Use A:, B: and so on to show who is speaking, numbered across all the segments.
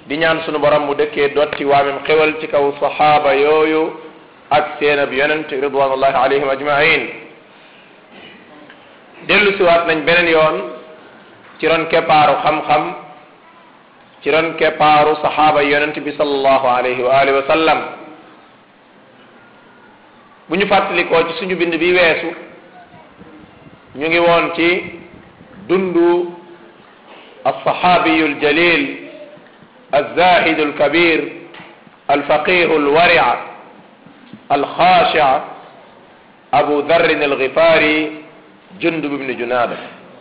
A: di ñaan sunu borom mu dëkkee dotti waamem xewal ci kaw saxaaba yooyu ak seen ab yonent ridwanullahi alayhim ajmain dellu siwaat nañ beneen yoon ci ron keppaaru xam-xam ci ron keppaaru saxaaba yonent bi sallallahu alayhi wa alihi wa sallam bu ñu fàttalikoo ci suñu bind bi weesu ñu ngi woon ci dundu alsaxaabiyu aljalil alzahidu alkabir alfaqihu alwaria alxaashic abu darrin algifaari jundub ibni junaada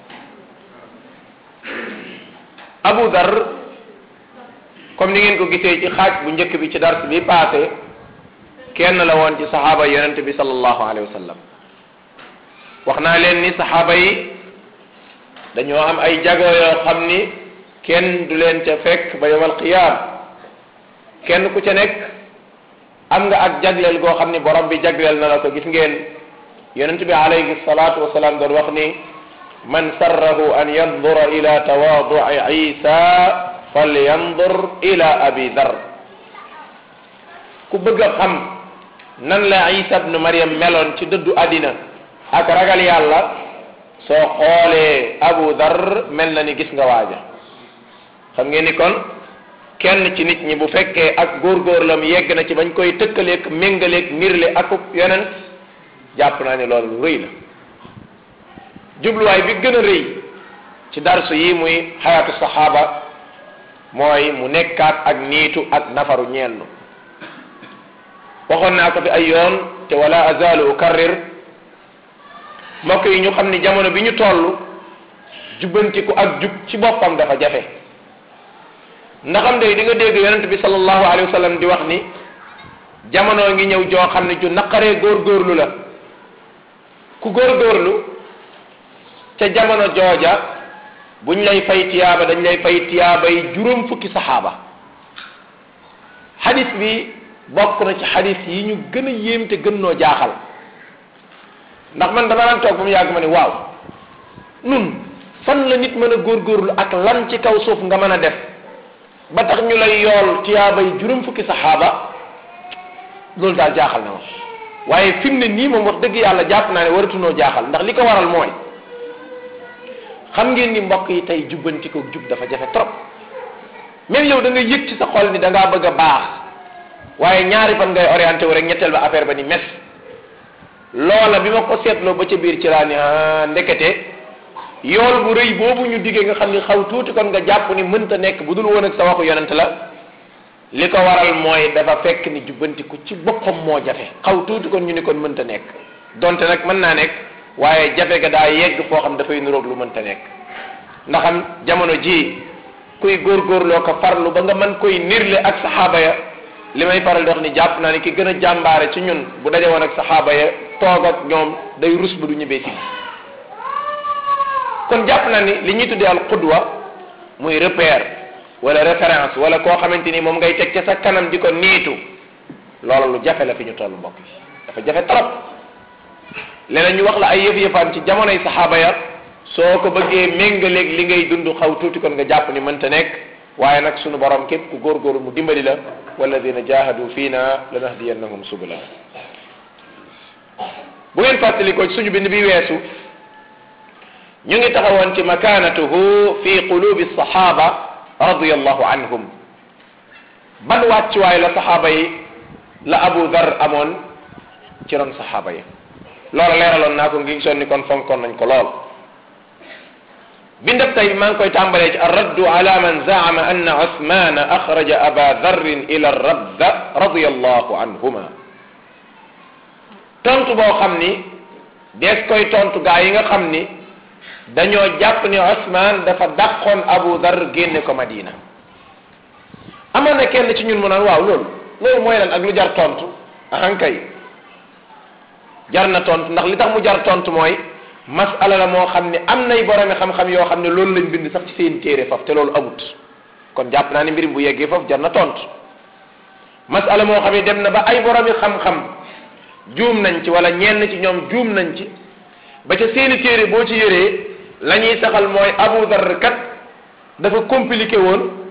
A: abu dar comme ni ngeen ko gisee ci xaaj bu njëkk bi ci dars bi passé kenn la woon ci saxaaba yonente bi sallallahu alayhi wa sallam wax naa leen ni saxaaba yi dañoo am ay jago yoo xam ni kenn du leen ca fekk ba yawmal qiyaam kenn ku ca nekk am nga ak jagleel goo xam ni borom bi jagleel na la ko gis ngeen yonente bi alayhi salaatu wasalaam doon wax ni man sarrahu an yandura ila tawaaduci isa falyandur ila abi dar ku bëgg a xam nan la isa bnu mariam meloon ci dëddu àddina ak ragal yàlla soo xoolee abu dar mel na ni gis nga waaja xam ngeen ni kon kenn ci nit ñi bu fekkee ak góorgóorlam yegg na ci bañ koy tëkkaleeg méngaleeg nirle akub yonent jàpp naa ni loolu lu rëy la jubluwaay bi gën a rëy ci darsu yi muy xayaatu saxaaba mooy mu nekkaat ak niitu ak nafaru ñeennu waxoon naa ko fi ay yoon te wala azalu ukarrir mbokk yi ñu xam ni jamono bi ñu toll jubbantiku ak jub ci boppam dafa jafe ndaxam day di nga dégg yonent bi sallallahu alayhi wa sallam di wax ni jamono ngi ñëw joo xam ne ju naqaree góorgóorlu la ku góorgóorlu ca jamono jooja buñ lay fay tiyaaba dañ lay fay tiyaaba yi juróom fukki saxaaba xadis bi bokk na ci xadis yi ñu gën a yéem te gën noo jaaxal ndax man dama daan toog ba mu yàgg ma ne waaw nun fan la nit mën a góorgóorlu ak lan ci kaw suuf nga mën a def ba tax ñu lay yool tiyaaba yi juróom fukki saxaaba loolu daal jaaxal na ma waaye fi mu ne nii moom wax dëgg yàlla jàpp naa ne waratunoo jaaxal ndax li ko waral mooy xam ngeen ni mbokk yi tey jubbanti ko jub dafa jafe trop même yow da nga yëg ci sa xol ni da ngaa bëgg a baax waaye ñaari fan ngay orienté wu rek ñetteel ba affaire ba ni mes loola bi ma ko seetloo ba ca biir ci laa ni ah ndekete yool bu rëy boobu ñu diggee nga xam ni xaw tuuti kon nga jàpp ni mënta nekk bu dul woon ak sa waxu yonent la li ko waral mooy dafa fekk ni jubbantiku ci boppam moo jafe xaw tuuti kon ñu ni kon mënta nekk donte nag mën naa nekk waaye jafe ga daa yegg foo xam dafay nuroog lu mënta nekk ndaxam jamono ji kuy góorgóorloo ko farlu ba nga mën koy nirle ak saxaaba ya li may faral di wax ni jàpp naa ni ki gën a jàmbaare ci ñun bu daje woon ak saxaaba ya toog ak ñoom day rus ba du ñibbee si kon jàpp naa ni li ñuy tuddee al qudwa muy repère wala référence wala koo xamante ni moom ngay teg ca sa kanam di ko niitu loolu lu jafe la fi ñu toll mbokk yi dafa jafe trop leneen ñu wax la ay yëf-yëfaan ci jamonoy saxaaba ya soo ko bëggee méngaleeg li ngay dund xaw tuuti kon nga jàpp ni mënta nekk waaye nag sunu borom képp ku góorgóorlu mu dimbali la walladina jahadu fiina lanahdiyannahum subula bu ngeen fàttalikoo ci suñu bind bi weesu ñu ngi taxawoon ci makaanatuhu fi qulubi saxaaba radiyallahu anhum ban wàccuwaay la saxaaba yi la Abu Dar amoon ci ron saxaaba yi loola leeraloon naa ko ngi sonni kon fonkoon nañ ko lool bindab tey maa ngi koy tàmbalee ci arraddu ala man zaama anna Usmana axraja aba darrin ila rabda radiyallahu anhuma tontu boo xam ni dees koy tontu gaa yi nga xam ni dañoo jàpp ni Usman dafa dàqoon Abu Dar génne ko Madina amoon na kenn ci ñun mu naan waaw loolu loolu mooy lan ak lu jar tontu ahankay jar na tontu ndax li tax mu jar tontu mooy masala la moo xam ne am nay boromi xam-xam yoo xam ne loolu lañ bind sax ci seen téere faf te loolu amut kon jàpp naa ne mbirim bu yeggee foofu jar na tontu masala moo xam ne dem na ba ay boromi xam-xam juum nañ ci wala ñenn ci ñoom juum nañ ci ba ca seeni téere boo ci yëree la ñuy saxal mooy Abu Dar kat dafa compliqué woon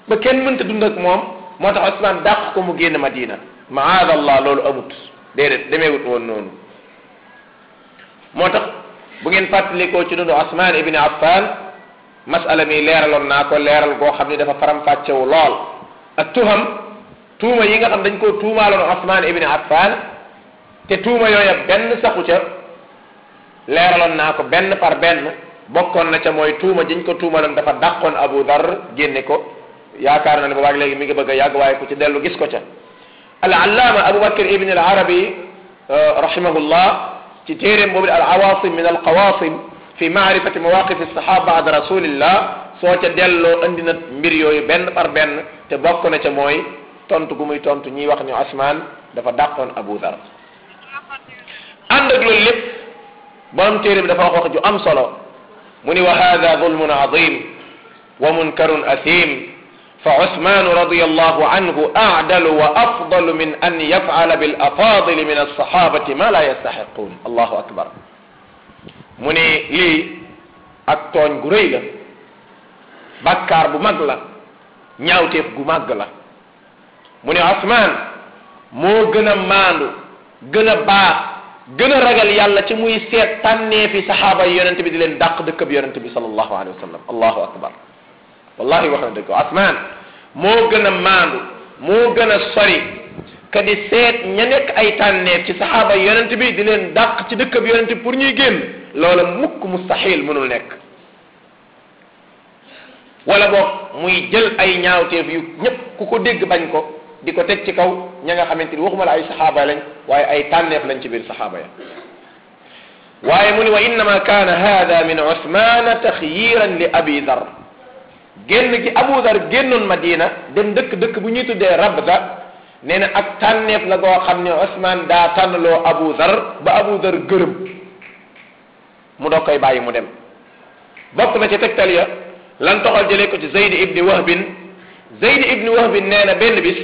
A: ba kenn mënta dund ak moom moo tax Ousmane dàq ko mu génn Madina maadallah loolu amut déedéet demeewut woon noonu moo tax bu ngeen fàttalikoo ci dundu Ousmane ibni Affan masala mi leeraloon naa ko leeral goo xam ni dafa faram-fàccewu lool ak tuham tuuma yi nga xam dañ koo tuumaaloon Ousmane ibni Affan te tuuma yooya benn saxu ca leeraloon naa ko benn par benn bokkoon na ca mooy tuuma jiñ ko tuumaloon dafa dàqoon Abu Dar génne ko yaakaar na ne boobaag léegi mi ngi bëgg a yàgg waaye ku ci dellu gis ko ca al allaama Abu Bakr ibn al Arabi rahimahullah ci téeréem boobu al awasim min al qawasim fi maarifati mawaqif sahaba baada rasulillah soo ca delloo andi na mbir yooyu benn par benn te bokk na ca mooy tontu gu muy tontu ñiy wax ni Usmaan dafa dàqoon Abu Dar ànd ak loolu lépp borom téere bi dafa wax wax ju am solo mu ni wa hada zulmun azim wa munkarun athim fa Usmaan radiyallahu anhu a'dalu wa afdalu min an yaf'ala bil afaadili min as-sahabati ma la yastahiqun allahu akbar mu ne lii ak tooñ gu rëy la bakkaar bu mag la ñaawteef gu màgg la mu ne Usmaan moo gën a maandu gën a baax gën a ragal yàlla ci muy seet tànnee fi saxaaba yi yonente bi di leen dàq dëkk bi yonente bi sallallahu alayhi wa sallam allahu akbar wallahi wax na dëgg Usmaan moo gën a maandu moo gën a sori ka di seet ña nekk ay tànneef ci saxaaba yi yonente bi di leen dàq ci dëkk bi yonente bi pour ñuy génn loola mukk mustahil mënul nekk wala boog muy jël ay ñaawteef yu ñëpp ku ko dégg bañ ko di ko teg ci kaw ña nga xamante ni waxuma la ay saxaaba lañ waaye ay tànneef lañ ci biir saxaaba ya waaye mu ni wa innama kaana hada min usmana taxyiran li abi dar génn gi abu dar génnoon madina dem dëkk dëkk bu ñuy tuddee rabda nee na ak tànneef la goo xam ne usman daa tànnloo abu dar ba abu dar gërëm mu doog koy bàyyi mu dem bokk na ci tegtal ya lan toxal jëlee ko ci zayd ibni wahbin zayd ibni wahbin nee na benn bis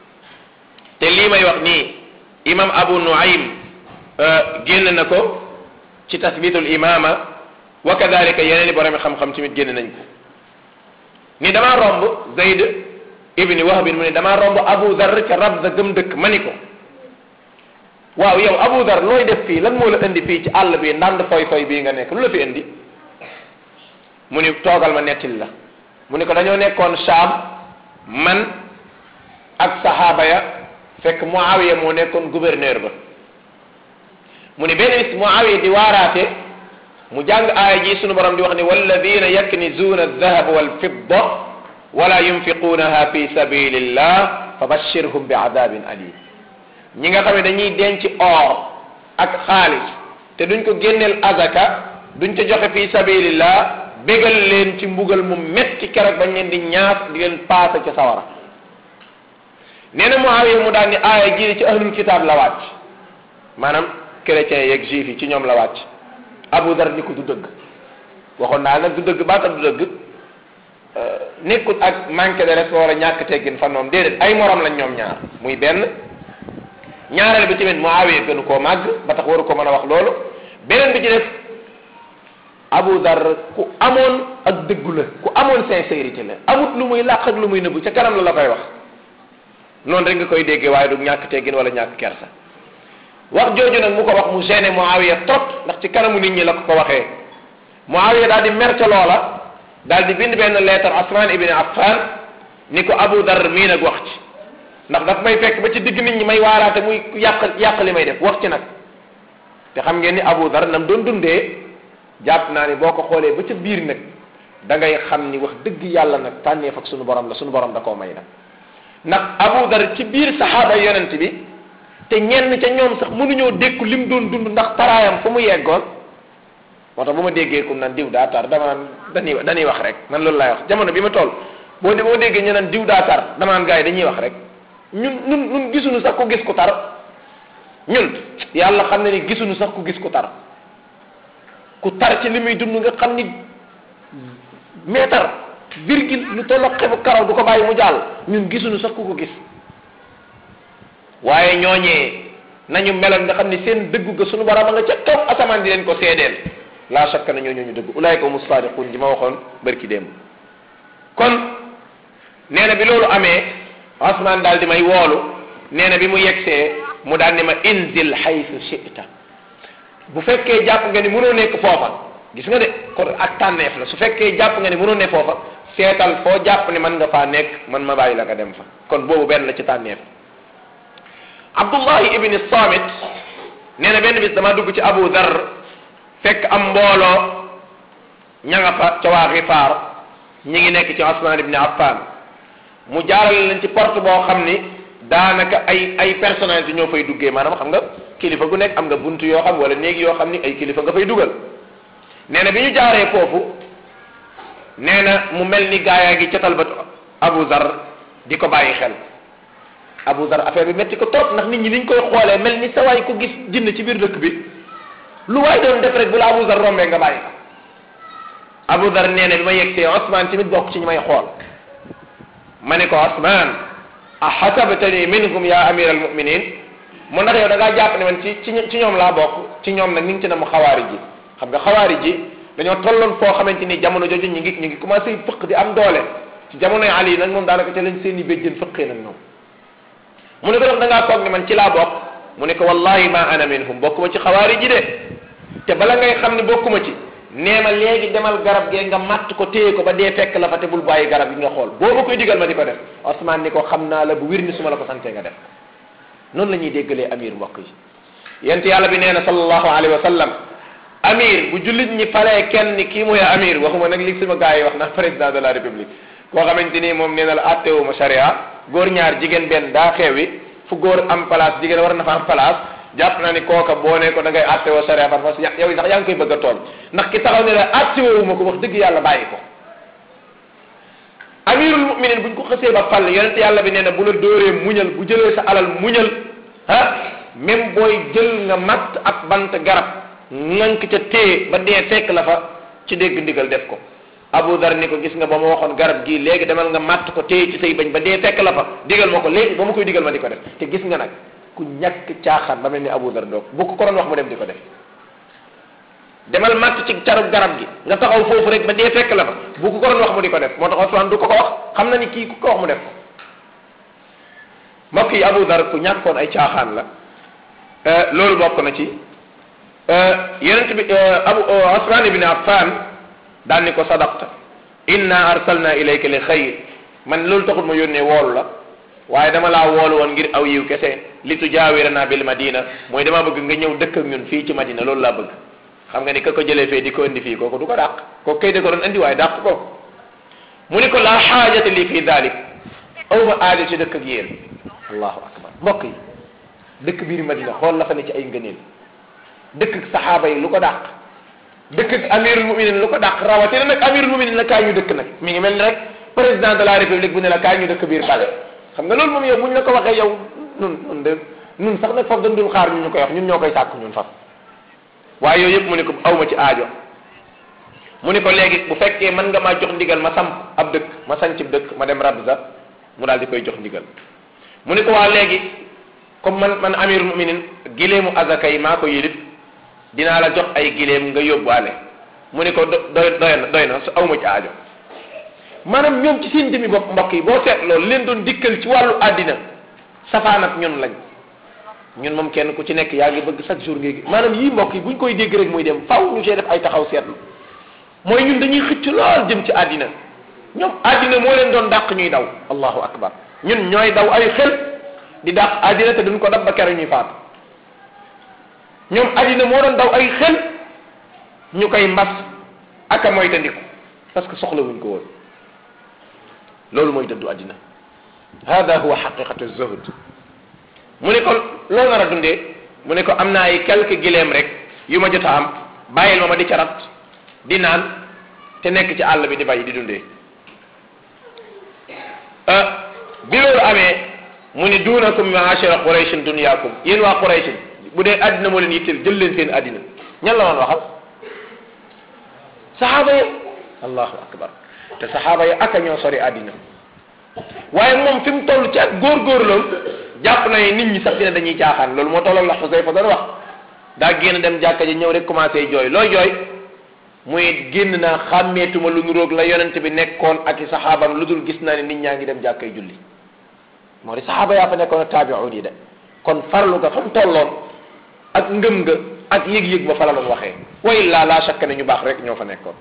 A: te lii may wax nii imam abu nuaym génn na ko ci tasbitul imama wa kadalika yeneen i borom xam-xam tamit génn nañ ko ni damaa romb zayd ibni wahbin mu ne damaa romb abu dar ca rabda gëm dëkk ma ni ko waaw yow abu dar looy def fii lan moo la indi fii ci àll bi ndànd foy foy bii nga nekk lu la fi indi mu ni toogal ma nettali la mu ni ko dañoo nekkoon Saam man ak saxaaba ya fekk Muawiya moo nekkoon gouverneur ba mu ni benn bis Muawiya di waaraate mu jàng aaya ji sunu borom di wax ni walladina yaknizuuna aldahaba walfidda wala yunfiquunaha fi sabilillah fa bashirhum bi adabin alim ñi nga xam ne dañuy denc or ak xaalis te duñ ko génneel azaka duñ ko joxe fi sabilillah bégal leen ci mbugal mu metti keroog bañ leen di ñaas di leen paase ca sawara nee na Muawiya mu daal ni aaya jii ci ahlul kitaab la wàcc maanaam chrétiens yeeg juifs yi ci ñoom la wàcc Abu Dar ni ko du dëgg waxoon naa nag du dëgg baata du dëgg nekkut ak manque de respect wala ñàkk teggin fan noonu déedéet ay morom lañ ñoom ñaar muy benn ñaareel bi tamit Muawiya gënu koo màgg ba tax waru ko mën a wax loolu beneen bi ci def Abu Dar ku amoon ak dëggu la ku amoon sincérité la amut lu muy làq ak lu muy nëbbu ca kanam la la koy wax noonu rek nga koy déggee waaye du ñàkk teggin wala ñàkk kersa wax jooju nag mu ko wax mu gêné Muawiya trop ndax ci kanamu nit ñi la ko ko waxee Muawiya daal di mer ca loola daal di bind benn lettre Usman ibn Affan ni ko Abu Dar mii nag wax ci ndax daf may fekk ba ci digg nit ñi may waaraate muy yàq yàq li may def wax ci nag te xam ngeen ni Abu Dar nam doon dundee jàpp naa ni boo ko xoolee ba ca biir nag da ngay xam ni wax dëgg yàlla nag tànneef ak sunu borom la sunu borom da koo may nag ndax Abu Dar ci biir saxaaba yonent bi te ñenn ca ñoom sax mënuñoo dékku lim doon dund ndax taraayam fu mu yeggoon moo tax bu ma déggee kum naan diw daa tar dama naan dañuy dañuy wax rek man loolu laay wax jamono bi ma toll boo boo déggee ñu naan diw daa tar dama naan gars yi dañuy wax rek ñun ñun ñun gisuñu sax ku gis ku tar ñun yàlla xam ne ni gisuñu sax ku gis ku tar ku tar ci li muy dund nga xam ni meetar virgule lu tolloog xebu karaw du ko bàyyi mu jàll ñun gisuñu sax ku ko gis waaye ñooñee nañu meloon nga xam ni seen dëggu ga suñu borom a nga ca kaw asamaan di leen ko seedeel laa shakka na ñoo ñooñu dëgg ulaayka humu saadiquun ji ma waxoon bërki démb kon nee na bi loolu amee Osman daal di may woolu nee na bi mu yegsee mu daal ni ma inzil haythu shi'ta bu fekkee jàpp nga ni mënoo nekk foofa gis nga de kon ak tànneef la su fekkee jàpp nga ni mënoo ne foofa seetal foo jàpp ni mën nga faa nekk man ma bàyyi la nga dem fa kon boobu benn la ci tànneef Abdullahi ibni Samit nee na benn bis dama dugg ci Abu Dhar fekk am mbooloo ña nga fa ca waa Gifaar ñi ngi nekk ci Usman ibni Affan mu jaarale leen ci porte boo xam ni daanaka ay ay personnalité ñoo fay duggee maanaam xam nga kilifa gu nekk am nga buntu yoo xam wala néegi yoo xam ni ay kilifa nga fay dugal nee na bi ñu jaaree foofu nee na mu mel ni gaayaa gi catal ba Abu Zar di ko bàyyi xel Abu Zar affaire bi métti ko trop ndax nit ñi niñ koy xoolee mel ni sa waay ko gis jinn ci biir dëkk bi lu waay doon def rek bu la Abu Zar rombee nga bàyyi ko Abu Zar nee na bi ma yegsee Osman tamit bokk ci ñu may xool ma ne ko Osman ahasabtani minhum ya amir al muminin mu ndax yow da ngaa jàpp ne man ci ci ci ñoom laa bokk ci ñoom nag ni ngi ci na mu xawaari ji xam nga xawaari ji dañoo tolloon foo xamante ni jamono jooju ñu ngi ñu ngi commencé fëq di am doole ci jamonoy Ali nag moom daanaka te lañ seen i béjjën fëqee nag ñoom mu ne ko ndax da ngaa foog ne man ci laa bokk mu ne ko wallahi ma ana minhum bokkuma ci xawaari ji de te bala ngay xam ne bokkuma ci nee ma léegi demal garab gee nga matt ko téye ko ba dee fekk la fa te bul bàyyi garab gi nga xool boo ma koy digal ma di ko def Osman ni ko xam naa la bu wir ni su ma la ko santee nga def noonu la ñuy déggalee amir mbokk yi yent yàlla bi nee na sallallahu alayhi wa sallam amir bu jullit ñi falee kenn ni kii mooy amir waxuma nag li sama gars yi wax na président de la république koo xamante ni moom nee na la attewuma sharia góor ñaar jigéen benn daa xewi fu góor am place jigéen war na fa am place jàpp naa ni kooka boo ne ko da ngay attewoo sharia par parce que yow sax yaa ngi koy bëgg a tooñ ndax ki taxaw ne la attewuma ko wax dëgg yàlla bàyyi ko amirul muminin buñ ko xësee ba fal yonent yàlla bi nee na bu la dóoree muñal bu jëlee sa alal muñal ah même booy jël nga matt ak bant garab nank ca téye ba dee fekk la fa ci dégg ndigal def ko Abu Dar ni ko gis nga ba ma waxoon garab gii léegi demal nga matt ko téye ci say bañ ba dee fekk la fa digal ma ko léegi ba ma koy digal ma di ko def te gis nga nag ku ñàkk caaxaan ba mel ni Abu Dar doog bu ko ko doon wax mu dem di ko def demal matt ci carub garab gi nga taxaw foofu rek ba dee fekk la fa bu ko ko doon wax mu di ko def moo tax Usmaan du ko ko wax xam na ni kii ku ko wax mu def ko mbokk yi Abu Dar ku ñàkkoon ay caaxaan la loolu bokk na ci yonent bi Abu Usmaan ibn Affan daan ni ko sadaqta inna arsalna ilayka li xayr man loolu taxul ma yónnee woolu la waaye dama laa woolu woon ngir aw yiw kese li tujaawirana bil madina mooy dama bëgg nga ñëw dëkk ak ñun fii ci madina loolu laa bëgg xam nga ni ka ko jëlee fee di ko indi fii kooku du ko dàq kooku kay da ko doon indi waaye dàq ko mu ni ko laa xaajata li fii dalik aw ma aajo ci dëkk ak yéen allahu akbar mbokk yi dëkk biir madina xool la fa ne ci ay ngëneel dëkk ak saxaaba yi lu ko dàq dëkk ak amirul muminin lu ko dàq rawatina nag amirul muminin la kaay ñu dëkk nag mi ngi mel ni rek président de la république bu ne la kaay ñu dëkk biir palais xam nga loolu moom yow buñ la ko waxee yow nun nun de nun sax nag foofu dañ dul xaar ñu ñu koy wax ñun ñoo koy sàkk ñun faf waaye yooyu yëpp mu ne ko awma ci aajo mu ne ko léegi bu fekkee mën nga maa jox ndigal ma samp ab dëkk ma sanc dëkk ma dem Rabza mu daal di koy jox ndigal mu ne ko waa léegi comme man man amirul muminin gileemu azaka yi maa ko yilif dinaa la jox ay gileem nga yóbbuwaale mu ne ko doy doy na doy na su awma ci aajo maanaam ñoom ci seen jëmmi bopp mbokk yi boo seet loolu leen doon dikkal ci wàllu àddina safaan ak ñun lañ ñun moom kenn ku ci nekk yaa ngi bëgg chaque jour ngay maanaam yii mbokk yi buñ koy dégg rek muy dem faw ñu see def ay taxaw seetlu mooy ñun dañuy xëcc lool jëm ci àddina ñoom àddina moo leen doon dàq ñuy daw allahu akbar ñun ñooy daw ay xel di dàq àddina te duñ ko dab ba keroog ñuy faatu ñoom àddina moo doon daw ay xel ñu koy mbas ak a moytandiku parce que soxla wuñ ko woon loolu mooy dëddu àddina hada huwa xaqiqatu zuhd mu ne ko loo nar a dundee mu ne ko am naa ay quelques gileem rek yu ma jot a am bàyyil ma ma di carat di naan te nekk ci àll bi di bay di dundee bi loolu amee mu ne duunakum maashara qurayshin dunyaakum yéen waa qurayshin bu dee àddina moo leen yitteel jël leen seen àddina ñan la woon waxal saxaaba yi allahu akbar te saxaaba yi ak a ñoo sori àddina waaye moom fi mu toll ci ak góorgóorloom jàpp na nit ñi sax dina dañuy caaxaan loolu moo tolloon la Xusayfa doon wax daa génn dem jàkka ji ñëw rek commencé jooy looy jooy muy génn naa xàmmeetuma lu nuroog la yonent bi nekkoon ak i saxaabam lu dul gis naa ne nit ñaa ngi dem jàkkay julli moo di saxaaba yaa fa nekkoon ak taabi'un yi de kon farlu ga fa mu tolloon ak ngëm nga ak yëg-yëg ba fa la doon waxee wa illa la shakka ne ñu baax rek ñoo fa nekkoon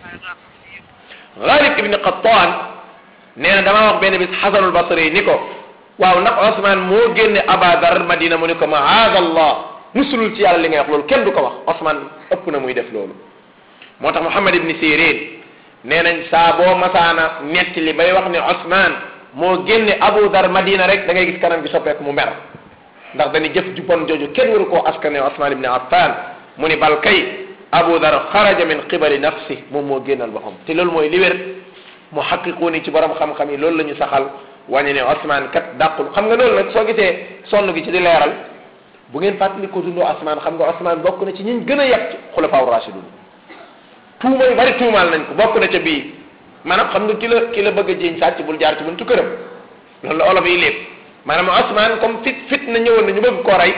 A: Ghalib ibn Qattan nee na damaa wax benn bis Xasanul Basri ni ko waaw ndax Ousmane moo génne Abadar Madina mu ni ko maada Allah musulul ci yàlla li ngay wax loolu kenn du ko wax Ousmane ëpp na muy def loolu moo tax Muhammad ibn Sirin nee nañ saa boo masaana netti li bay wax ne Ousmane moo génne Abu Dar Madina rek da ngay gis kanam gi soppeeku mu mer ndax dañuy jëf ju bon jooju kenn waru koo askane Ousmane ibn Affan mu ni bal kay Abu Dar xaraja min qibali nafsi moom moo génnal boppam te loolu mooy li wér mu xaqiqu ni ci borom xam-xam yi loolu la ñu saxal wàññi ne Ousmane kat dàqul xam nga loolu nag soo gisee sonn gi ci di leeral bu ngeen fàttali ko dundoo Ousmane xam nga Ousmane bokk na ci ñiñ gën a yàq ci xulafaaw rashidun tuuma yu bari tuumaal nañ ko bokk na ca bii maanaam xam nga ki la ki la bëgg a jiiñ sàcc bul jaar ci buntu këram loolu la olof yi lépp maanaam Ousmane comme fit fit na ñëwoon na ñu bëgg koo rey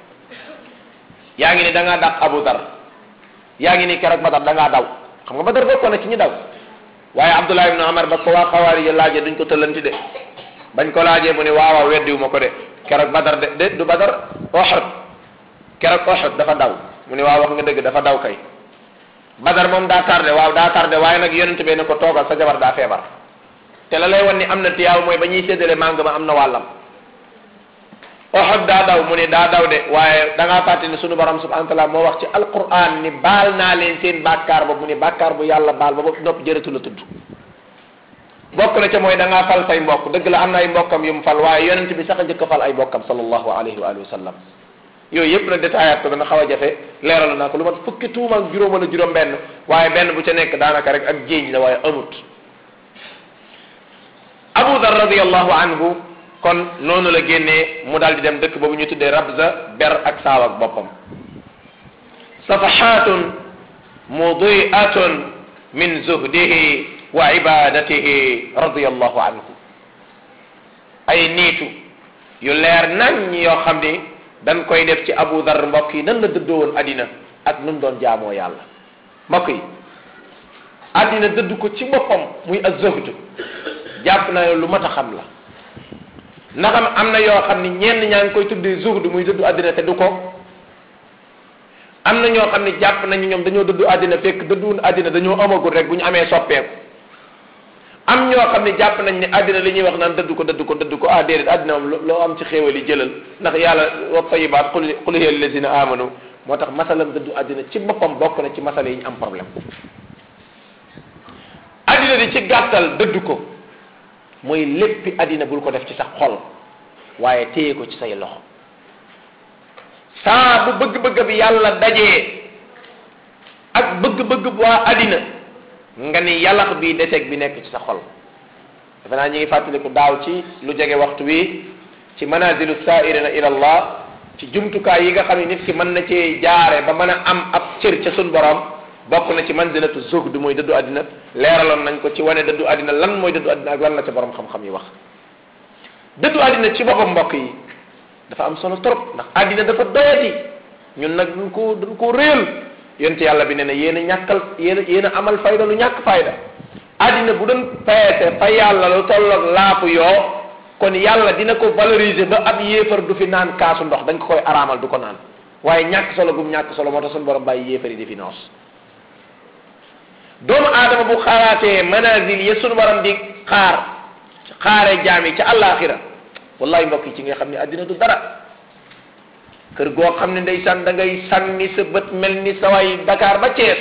A: yaa ngi ni da ngaa dàq Abu Dar yaa ngi ni keroog Badar da ngaa daw xam nga Badar bokkoon na ci ñi daw waaye Abdullah ibn Umar ba ko waa xawaari ya laajee duñ ko tëllanti de bañ ko laajee mu ne waaw waaw weddiwu ma ko de keroog Badar de de du Badar Uhud keroog Uhud dafa daw mu ne waaw wax nga dëgg dafa daw kay Badar moom daa tardé waaw daa tardé waaye nag yonent bee ne ko toogal sa jabar daa feebar te la lay wan ni am na tiyaaw mooy ba ñuy séddale màng ma am na wàllam Uhud daa daw mu ne daa daw de waaye da ngaa fàtte ni sunu borom subhanahu wa taala moo wax ci alquran ni baal naa leen seen bàkkaar ba mu ne bàkkaar bu yàlla baal ba ba nopp jërëtu la tudd bokk na ca mooy da ngaa fal say mbokk dëgg la am na ay mbokkam yu mu fal waaye yonent bi sax a njëkk a fal ay mbokkam sallallahu alayhi wa alihi wa sallam yooyu yëpp nag détaillé ko dana xaw a jafe leeral naa ko lu mat fukki tuuma ak juróom wala juróom benn waaye benn bu ca nekk daanaka rek ak jéeñ la waaye amut Abu Dar radiyallahu anhu kon noonu la génnee mu daal di dem dëkk boobu ñu tuddee Rabza ber ak saaw ak boppam safahatun mudiatun min zuhdihi wa ibadatihi radiyallahu anhu ay niitu yu leer nañ yoo xam ni dañ koy def ci Abu Dar mbokk yi nan la dëddoo woon addina ak nu mu doon jaamoo yàlla mbokk yi addina dëdd ko ci boppam muy az-zuhd jàpp na lu mat a xam la ndaxam am na yoo xam ni ñenn ñaa ngi koy tuddee zuhd muy dëddu àddina te du ko am na ñoo xam ni jàpp nañu ñoom dañoo dëddu àddina fekk dëdduwun àddina dañoo amagul rek bu ñu amee soppeeku am ñoo xam ni jàpp nañ ne àddina li ñuy wax naan dëddu ko dëddu ko dëddu ko ah déedéet àddina moom loo am ci xéewal yi jëlal ndax yàlla wa tayibaat qul qul hiya lillazina amanu moo tax masalam dëddu àddina ci boppam bokk na ci masala yi ñu am problème àddina di ci gàttal dëddu ko mooy léppi àddina bul ko def ci sa xol waaye téye ko ci say loxo saa bu bëgg-bëgg bi yàlla dajee ak bëgg-bëgg bu waa àddina nga ni yàllax bi deseeg bi nekk ci sa xol defe naa ñu ngi fàttaliku daaw ci lu jege waxtu wi ci manazilu saairina ila allah ci jumtukaay yi nga xam ne nit ki mën na cee jaare ba mën a am ab cër ca sun borom bokk na ci manzilatu zuhd mooy dëddu àddina leeraloon nañ ko ci wane dëddu àddina lan mooy dëddu àddina ak lan la ca borom xam-xam yi wax dëddu àddina ci boppam mbokk yi dafa am solo trop ndax àddina dafa doyati ñun nag duñ ko duñ ko réel yonte yàlla bi ne ne yéen a ñàkkal yéen a yéen a amal fayda lu ñàkk fayda àddina bu doon peese fa yàlla lu tolloog laafu yoo kon yàlla dina ko valoriser ba ab yéefar du fi naan kaasu ndox dañ ko koy araamal du ko naan waaye ñàkk solo gum ñàkk solo moo tax suñu borom bàyyi yéefar yi di fi noos doomu aadama bu xaaraatee manazil ya sunu borom di xaar xaare jaam yi ca àllaaxira wallahi mbokk yi ci nga xam ne addina du dara kër goo xam ne ndeysaan da ngay sànni sa bët mel ni saway Dakar ba Thiès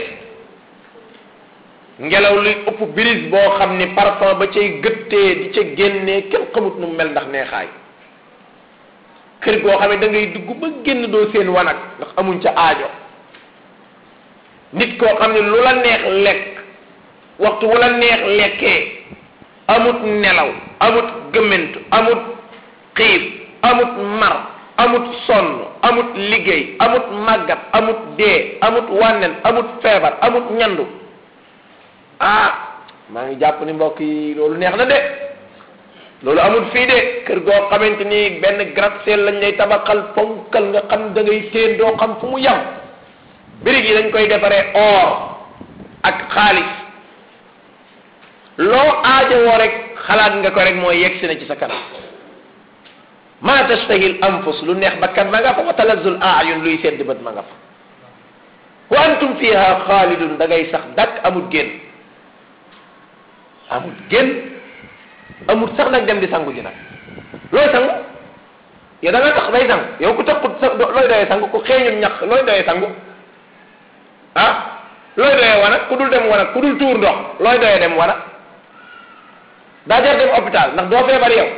A: ngelaw luy ëpp brise boo xam ni parfum ba cay gëttee di ca génnee kenn xamut nu mu mel ndax neexaay kër goo xam ne da ngay dugg ba génn doo seen wanag ndax amuñ ca aajo nit koo xam ne lu la neex lekk waxtu wu la neex lekkee amut nelaw amut gëmmentu amut xiif amut mar amut sonn amut liggéey amut màggat amut dee amut wànnen amut feebar amut ñandu ah maa ngi jàpp ni mbokk yi loolu neex na de loolu amut fii de kër goo xamante ni benn gratte-ciel lañ lay tabaxal ponkal nga xam da ngay téen doo xam fu mu yam birig yi dañ koy defaree or ak xaalis loo aajowoo rek xalaat nga ko rek mooy yegg si na ci sa kanam ma tastahil anfus lu neex bakkan ma nga fa wa talazzul aayun luy sedd bët ma nga fa wa antum fiha xaalidun da ngay sax dakk amut génn amut génn amut sax nag dem di sangu ji nag looy sangu yow da nga tax day sangu yow ku taxut sa looy doyee sangu ku xeeñum ñax looy doyee sangu ah looy doyee wana ku dul dem wana ku dul tuur ndox looy doyee dem wana daa jar dem hôpital ndax doo feebar yow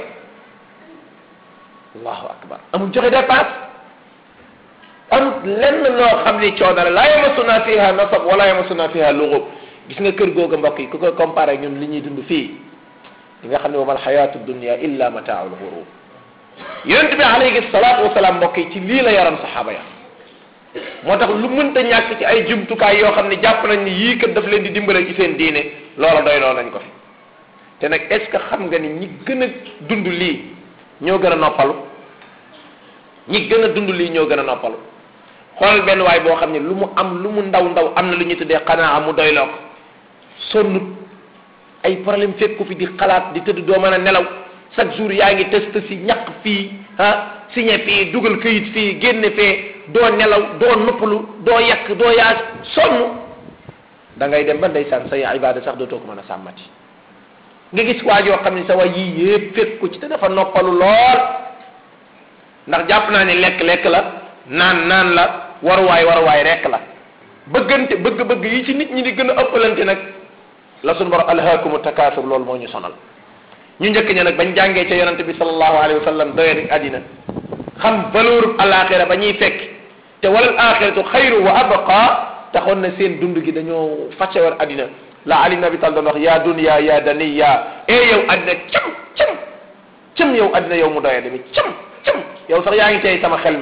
A: allahu akbar amul joxe dépense amul lenn loo xam ni coono la laa yamasuna fiha nasab wala yamasuna fiha luxub gis nga kër googu mbokk yi ku ko comparé ñun li ñuy dund fii di nga xam ne wamal xayaatu dunia illa mataaul xurur yonent bi alayhi salaatu wasalaam mbokk yi ci lii la yaram saxaaba ya moo tax lu mënta ñàkk ci ay jumtukaay yoo xam ne jàpp nañ ni yii kat daf leen di dimbale ci seen diine loola doy loo nañ ko fi te nag est ce que xam nga ni ñi gën a dund lii ñoo gën a noppalu ñi gën a dund lii ñoo gën a noppalu xoolal benn waay boo xam ne lu mu am lu mu ndaw ndaw am na lu ñuy tuddee xanaa mu doyloo ko sonnut ay problème fekk ko fi di xalaat di tëdd doo mën a nelaw chaque jour yaa ngi test si ñaq fii ah signé fii dugal këyit fii génne fee doo nelaw doo noppalu doo yàq doo yaa sonn da ngay dem ba ndeysaan say ibaada sax dootoo ko mën a sàmmati nga gis waa joo xam ne sa waay yii yëpp fekk ko ci te dafa noppalu lool ndax jàpp naa ne lekk-lekk la naan naan la waruwaay waruwaay rekk la bëggante bëgg-bëgg yi ci nit ñi di gën a ëppalante nag la sunu borom alhaakumu takaasur loolu moo ñu sonal ñu njëkk ña nag bañ jàngee ca yonante bi sallallahu alayhi wa sallam doye rek àddina xam valeur alaxira ba ñuy fekk te walal axiratu xayru wa abqa taxoon na seen dund gi dañoo fàcce war àddina la ali nabi tal doon wax yaa dunya yaa daniya e yow àddina cam cam cam yow àddina yow mu doye demi cam cam yow sax yaa ngi tey sama xel mi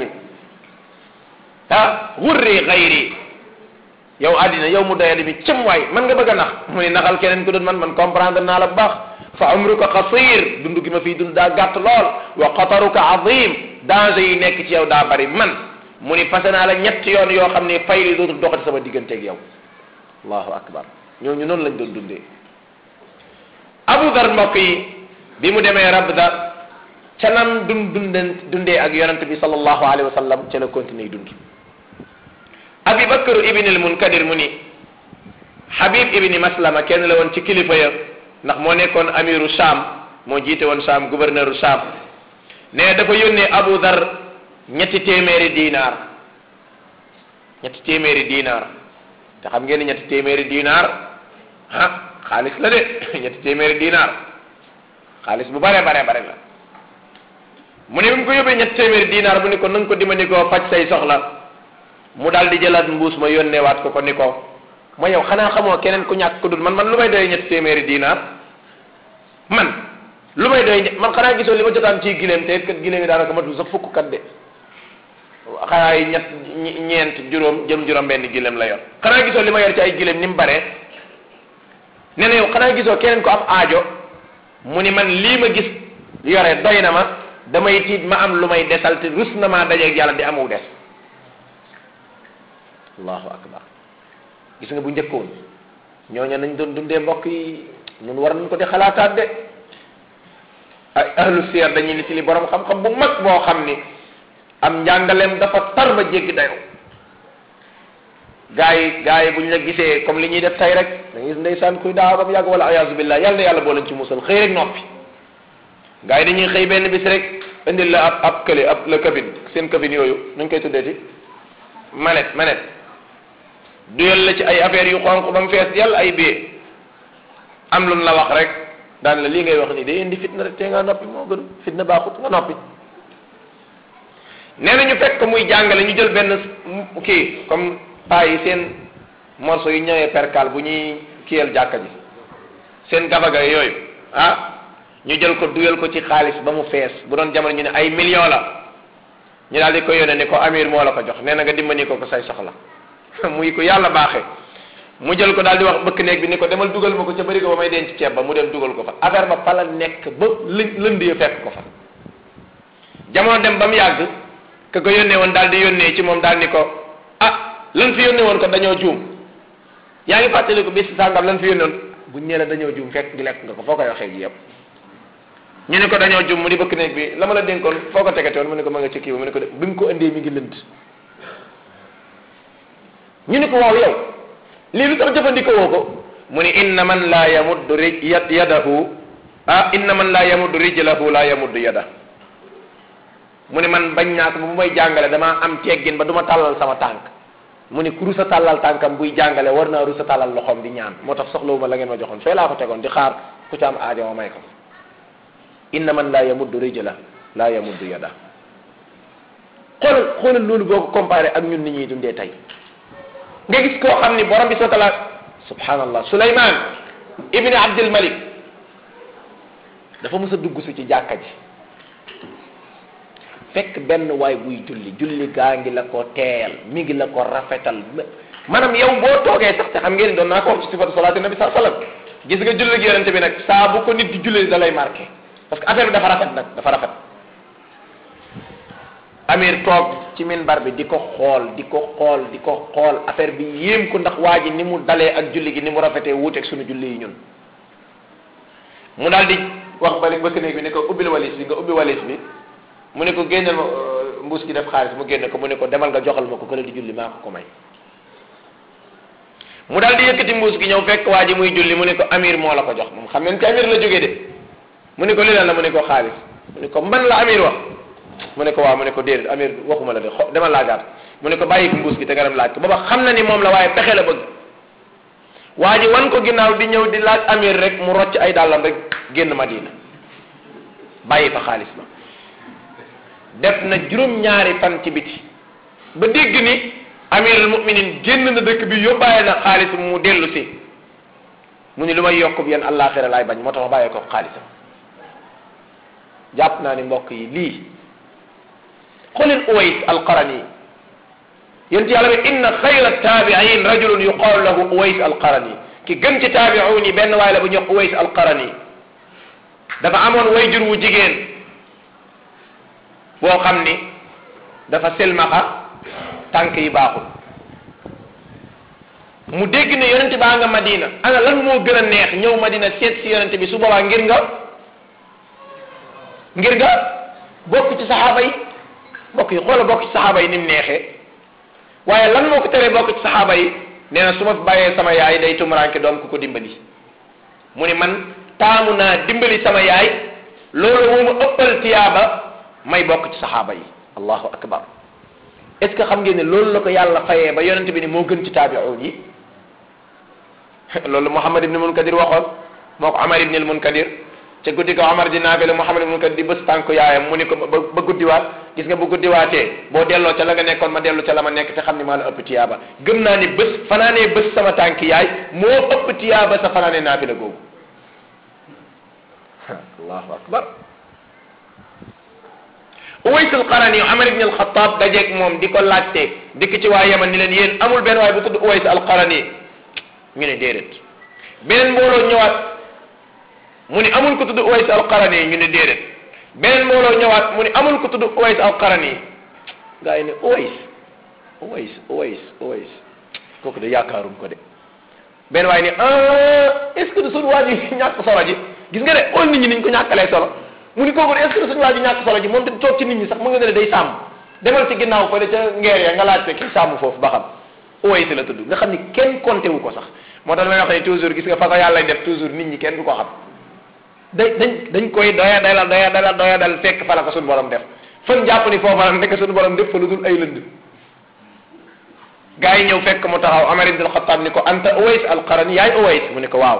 A: ah wurri xayri yow àddina yow mu doyadi bi cëm waay man nga bëgg a nax mu ne naxal keneen ku doon man man comprendre naa la bu baax fa umruka qasir dund gi ma fii dund daa gàtt lool wa xataruka azim danger yi nekk ci yow daa bari man mu ni passé naa la ñetti yoon yoo xam ne fay li dootul doxati sama digganteeg yow allahu akbar ñooñu noonu lañ doon dundee abu dar mbokk yi bi mu demee rabda ca nam dun dunden dundee ak yonente bi sallallahu alayhi wa sallam ca la continuer dund abi bakr ibn al munkadir mu ni habib ibni maslama kenn la woon ci kilifa ya ndax moo nekkoon amiru sham moo jiite woon sham gouverneur sham ne dafa yónnee abu dar ñetti téeméeri diinaar ñetti téeméeri diinaar te xam ngeen ne ñetti téeméeri diinaar ah xaalis la de ñetti téeméeri diinaar xaalis bu bare bare bare la mu ne bi mu ko yóbbee ñetti téeméeri diinaar mu ni ko na nga ko dimbali koo faj say soxla mu daal di jëlaat mbuus ma yónneewaat ko ko ni ko ma yow xanaa xamoo keneen ku ñàkk ko dul man man lu may doy ñetti téeméeri diinaar man lu may doy man xanaa gisoo li ma jotaan ci gileem te it kat gileem yi daanaka matul sax fukk kat de xanaa yi ñett ñeent juróom jëm juróom benn gileem la yor xanaa gisoo li ma yor ci ay gileem ni mu baree nee na yow xanaa gisoo keneen ko am aajo mu ni man lii ma gis yore doy na ma damay tiit ma am lu may desal te rus na maa dajeeg yàlla di amu des allahu akbar gis nga bu njëkkoon ñooñu nañ doon dundee mbokk yi ñun war nañ ko di xalaataat de ay ahlu siyar dañuy nit li borom xam-xam bu mag boo xam ni am njàngaleem dafa tar ba jéggi dayo gaa yi gaa yi bu ñu la gisee comme li ñuy def tey rek da ngay gis ndeysaan kuy daaw ba mu yàgg wala ayaasu billah yàlla na yàlla boo leen ci musal xëy rek noppi gaa yi dañuy xëy benn bis rek indil la ab ab kële ab la cabine seen cabine yooyu nuñ koy tuddeeti manette manette duyal la ci ay affaires yu xonq ba mu fees yàlla ay bee am lu la wax rek daan la lii ngay wax nii day indi fitna rek te nga noppi moo gën fitna baaxut nga noppi nee na ñu fekk muy jàngale ñu jël benn kii comme paa yi seen morceau yu ñëwee percal bu ñuy kiyal jàkka ji seen gabaga yooyu ah ñu jël ko duyal ko ci xaalis ba mu fees bu doon jamono ñu ne ay million la ñu daal di ko yónnee ni ko amir moo la ko jox nee na nga dimbali ko ko say soxla muy ko yàlla baaxee mu jël ko daal di wax bëkk néeg bi ni ko demal dugal ma ko ca bëri ko ba may denc ceeb ba mu dem dugal ko fa affaire ba fa la nekk ba lë lënd ya fekk ko fa jamono dem ba mu yàgg ka ko yónnee woon daal di yónnee ci moom daal ni ko ah lan fi yónnee woon ko dañoo juum yaa ngi fàttali ko bis sàngam lan fi yónnoon buñ ñëwee dañoo jum fekk di lekk nga ko foo koy waxee ji yëpp ñu ne ko dañoo jum mu di bëkk néeg bi la ma la dénkoon foo ko tegete woon mu ne ko ma nga ci kii ba mu ne ko bi nga ko indee mi ngi lënd ñu ne ko waaw yow lii lu tax jëfandikoo woo ko mu ni inna man laa yamuddu rij yadahu ah inna man laa yamuddu rijlahu laa yamuddu yada mu ni man bañ naa ko bu may jàngale damaa am teggin ba du ma tàllal sama tànk mu ni ku rusa tàllal tànkam buy jàngale war naa rusa tàllal loxoom di ñaan moo tax soxlawuma la ngeen ma joxoon fee laa ko tegoon di xaar ku ci am aajo ma may ko inna man laa yamuddu rijla laa yamuddu yada xoolal xoolal loolu boo ko comparé ak ñun ni ñuy dundee tey nga gis koo xam ni borom bi soo tala subhanallah Suleymaan ibni Abdul Malik dafa mës a dugg si ci jàkka ji fekk benn waay buy julli julli gaa ngi la ko teel mi ngi la ko rafetal maanaam yow boo toogee sax te xam ngeen doon naa ko wax ci sifatu salaati nabi saa sallam gis nga julli gi yonente bi nag saa bu ko nit di julli da lay marqué parce que affaire bi dafa rafet nag dafa rafet amir toog ci minbar bi di ko xool di ko xool di ko xool affaire bi yéem ko ndax waa ji ni mu dalee ak julli gi ni mu rafetee wuuteeg suñu julli yi ñun mu daal di wax bali bëkk néeg bi ne ko ubbil walis bi nga ubbi walis bi mu ne ko génneel ma mbuus gi def xaalis mu génne ko mu ne ko demal nga joxal ma ko kële di julli maa ko ko may mu daal di yëkkati mbuus gi ñëw fekk waa ji muy julli mu ne ko amir moo la ko jox moom xam ngeen ci amir la jógee de mu ne ko li la mu ne ko xaalis mu ne ko man la amir wax mu ne ko waaw mu ne ko déedéet amir waxuma la de xo demal laajaat mu ne ko bàyyi ko mbuus gi te nga dem laaj ko booba xam na ni moom la waaye pexe la bëgg waa ji wan ko ginnaaw di ñëw di laaj amir rek mu rocc ay dàllam rek génn madina bàyyi fa xaalis ba def na juróom-ñaari fan ci biti ba dégg ni amirul muminin génn na dëkk bi yóbbaale na xaalis mu dellu si mu ni lu may yokk bi yéen àllaaxira laay bañ moo tax ma bàyyee ko xaalisam jàpp naa ni mbokk yi lii xolin uways alqarani yént yàlla bi inna xayra taabiin rajulun yuqaalu lahu uways alqarani ki gën ci taabiuun yi benn waay la bu ñu wax uways alqarani dafa amoon wayjur wu jigéen boo xam ni dafa selmaxa tànk yi baaxul mu dégg ne yonent baa nga madina ana lan moo gën a neex ñëw madina seet si yonent bi su boobaa ngir nga ngir nga bokk ci saxaaba yi bokk yi xoola bokk ci saxaaba yi ni mu neexee waaye lan moo ko teree bokk ci saxaaba yi nee na su ma fi bàyyee sama yaay day tumuraanke doom ku ko dimbali mu ni man taamu naa dimbali sama yaay loolu moo ma ëppal tiyaaba may bokk ci saxaaba yi allahu akbar est ce que xam ngeen ne loolu la ko yàlla fayee ba yonente bi ni moo gën ci taabi'un yi loolu Muhammad ibn Munkadir waxoon moo ko Amar ibn al Munkadir ca guddi ko Amar di naafile Muhammad ibn Munkadir di bés tànk yaayam mu ni ko ba ba guddiwaat gis nga bu guddiwaatee boo delloo ca la nga nekkoon ma dellu ca la ma nekk te xam ni maa la ëpp tiyaaba gëm naa ni bés fanaanee bés sama tànk yaay moo ëpp tiyaaba sa fanaanee naafile googu allahu akbar Uways al-Qarani Amar ibn al-Khattab dajeeg moom di ko laajte dikk ci waa Yaman ni leen yéen amul benn waay bu tudd Uways al-Qarani ñu ne déedéet beneen mbooloo ñëwaat mu ni amul ko tudd Uways al-Qarani ñu ne déedéet beneen mbooloo ñëwaat mu ni amul ko tudd Uways al-Qarani gaa yi ne Uways Uways Uways Uways kooku de yaakaaruñ ko de benn waay ni ah est-ce que de suñu waa ji ñàkk solo ji gis nga de xool nit ñi niñ ko ñàkkalee solo mu ni kooku de est-ce que de suñu waa ji ñàkk solo ji moom te toog ci nit ñi sax mu nga ne day sàmm demal ci ginnaaw fële ca ngeer ya nga laajte kii sàmm foofu ba xam Uways la tudd nga xam ni kenn compté wu ko sax moo tax damay wax ne toujours gis nga fa ko yàlla def toujours nit ñi kenn du ko xam dañ dañ dañ koy doya dala doya dala doya dal fekk fa la ko suñu borom def fan jàpp ni foofa la nekk suñu borom def fa lu dul ay lënd gaa yi ñëw fekk mu taxaw Amar ibn al-Khattab ni ko anta Uways al-Qarani yaay Uways mu ne ko waaw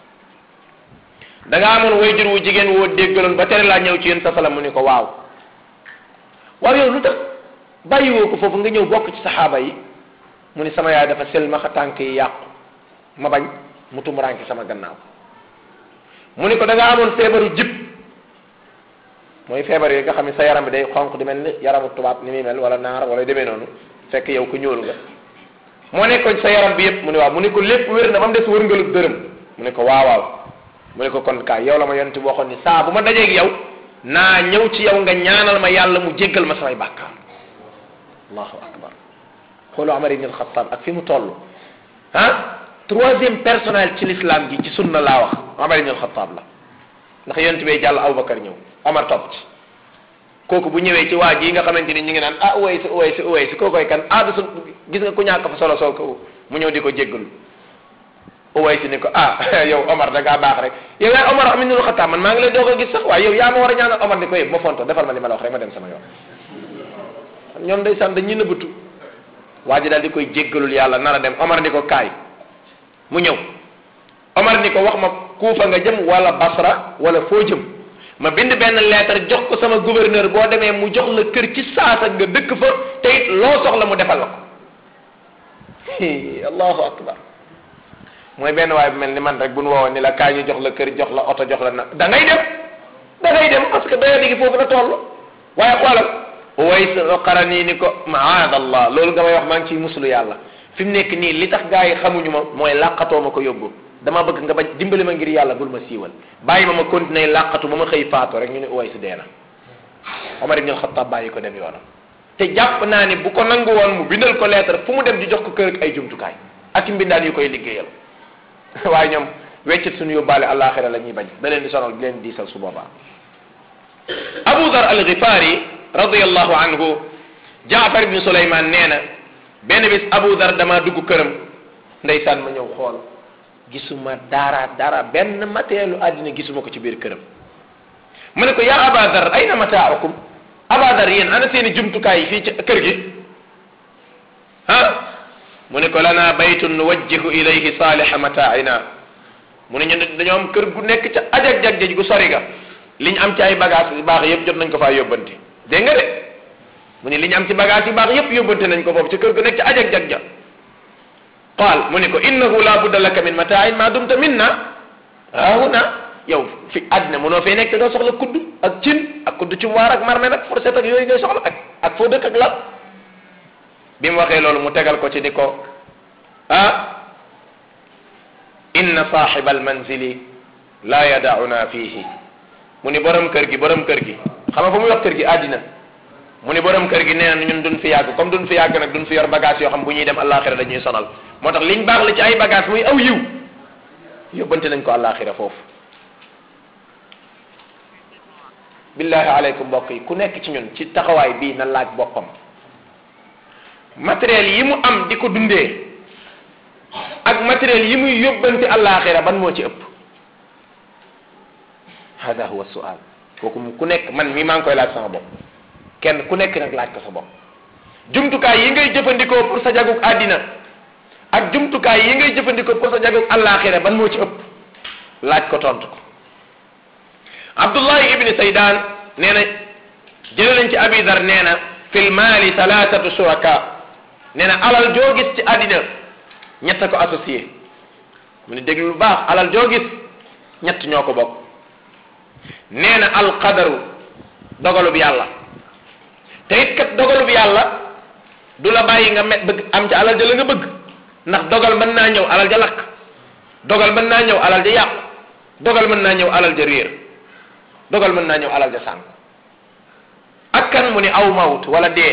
A: da nga amoon wayjur wu jigéen woo déggaloon ba tere laa ñëw ci yéen sa sala mu ne ko waaw waaw yow lu tax bàyyiwoo ko foofu nga ñëw bokk ci saxaaba yi mu ni sama yaay dafa selmaxa tànk yi yàqu ma bañ mu tumuraanke sama gannaaw mu ni ko da nga amoon feebaru jib mooy feebar yi nga xam ne sa yaram bi day xonq di mel ni yaramu tubaab ni muy mel wala naar wala demee noonu fekk yow ku ñuulu nga moo nekkoon sa yaram bi yëpp mu ne waaw mu ne ko lépp wér na ba mu des wërngalu dërëm mu ne ko waaw waaw mu ne ko kon kaay yow la ma yonent bi waxoon ni saa bu ma dajeeg yow naa ñëw ci yow nga ñaanal ma yàlla mu jéggal ma samay bàkkaar allahu akbar xoolu Amar ibn al-Khattab ak fi mu toll ah troisième personnel ci l'islam gi ci sunna laa wax Omar ibn al-Khattab la ndax yonent bee jàll Aboubacar ñëw Omar topp ci kooku bu ñëwee ci waa ji nga xamante ni ñu ngi naan ah uway si uway si uway si kookoy kan ah du sun gis nga ku ñàkk fa solo soo ko mu ñëw di ko jéggalu uway si ni ko ah yow Omar da ngaa baax rek yow yaay Omar am ibn Khattab man maa ngi lay doog a gis sax waaye yow yaa ma war a ñaanal Omar ni ko yëpp ma fonto defal ma li ma la wax rek ma dem sama yoon ñoom day sant dañuy nëbbatu waa ji daal di koy jéggalul yàlla nar a dem Omar ni ko kaay mu ñëw Omar ni ko wax ma kuufa nga jëm wala Basra wala foo jëm ma bind benn lettre jox ko sama gouverneur boo demee mu jox la kër ci saasa nga dëkk fa te it loo soxla mu defal la ko allahu akbar mooy benn waay bu mel ni man rek bu nu woowoon ni la kaay ñu jox la kër jox la oto jox la na da ngay dem da ngay dem parce que daya digi foofu la toll waaye xoolal Uways Qarani ni ko maadallah loolu nga may wax maa ngi ciy muslu yàlla fi mu nekk nii li tax gaa yi xamuñu ma mooy làqatoo ma ko yóbbu dama bëgg nga bañ dimbali ma ngir yàlla bul ma siiwal bàyyi ma ma continuer làqatu ba ma xëy faatu rek ñu ne Uways dee na Omar ibn al-Khattab bàyyi ko dem yoonam te jàpp naa ni bu ko nangu woon mu bindal ko lettre fu mu dem di jox ko kër ak ay jumtukaay ak i mbindaan yu koy liggéeyal waaye ñoom weccit suñu yóbbaale àllaaxira la ñuy bañ da leen di sonal di leen diisal su boobaa Abu Dhar al-Ghifari radiyallahu anhu Jaafar ibn Suleymaan nee na benn bis Abu Dhar dama dugg këram ndeysaan ma ñëw xool gisuma dara dara benn matérielu àddina gisuma ko ci biir këram mu ne ko yaa Aba Dhar ayna mataakum Aba Dhar yéen ana seeni jumtukaay fii ci kër gi ah mu ne ko lana baytun nuwajjihu ilayhi saaliha mataaina mu ne ñu dañoo am kër gu nekk ca ajag jag gu sori ga li ñu am ci ay bagage yu baax yëpp jot nañ ko faa yóbbante dégg nga de mu ne li ñu am ci bagage yu baax yëpp yóbbante nañ ko foofu ci kër gu nekk ca ajag jag ja qaal mu ne ko innahu la budda laka min mataain ma dumta minna haahuna yow fi àddina mënoo fee nekk te doo soxla kudd ak cin ak kudd ci waar ak marme nag fourchette ak yooyu ngay soxla ak ak foo dëkk ak lal bi mu waxee loolu mu tegal ko ci ni ko ah inna saaxiba almanzili la yadauna fihi mu ni borom kër gi borom kër gi xam nga fu muy wax kër gi àddina mu ni borom kër gi nee na ñun duñ fi yàgg comme duñ fi yàgg nag duñ fi yor bagage yoo xam bu ñuy dem àllaaxira dañuy sonal moo tax liñ baax la ci ay bagage muy aw yiw yóbbante nañ ko àllaaxira foofu billahi aleykum mbokk yi ku nekk ci ñun ci taxawaay bii na laaj boppam matériel yi mu am di ko dundee ak matériel yi muy yóbbante àllaaxira ban moo ci ëpp hada huwa sual kooku ku nekk man mii maa ngi koy laaj sama bopp kenn ku nekk nag laaj ko sa bopp jumtukaay yi ngay jëfandikoo pour sa jagug àddina ak jumtukaay yi ngay jëfandikoo pour sa jagug àllaaxira ban moo ci ëpp laaj ko tontu ko abdullahi ibni saydan nee na jële nañ ci abi dar nee na fil maali thalathatu shuraka nee na alal joo gis ci àddina ñett ko associé mu ne déglu lu baax alal joo gis ñett ñoo ko bokk nee na alqadaru dogalub yàlla te it kat dogalub yàlla du la bàyyi nga met bëgg am ci alal ja la nga bëgg ndax dogal mën naa ñëw alal ja lakk dogal mën naa ñëw alal ja yàqu dogal mën naa ñëw alal ja réer dogal mën naa ñëw alal ja sànk ak kan mu ni aw mawt wala dee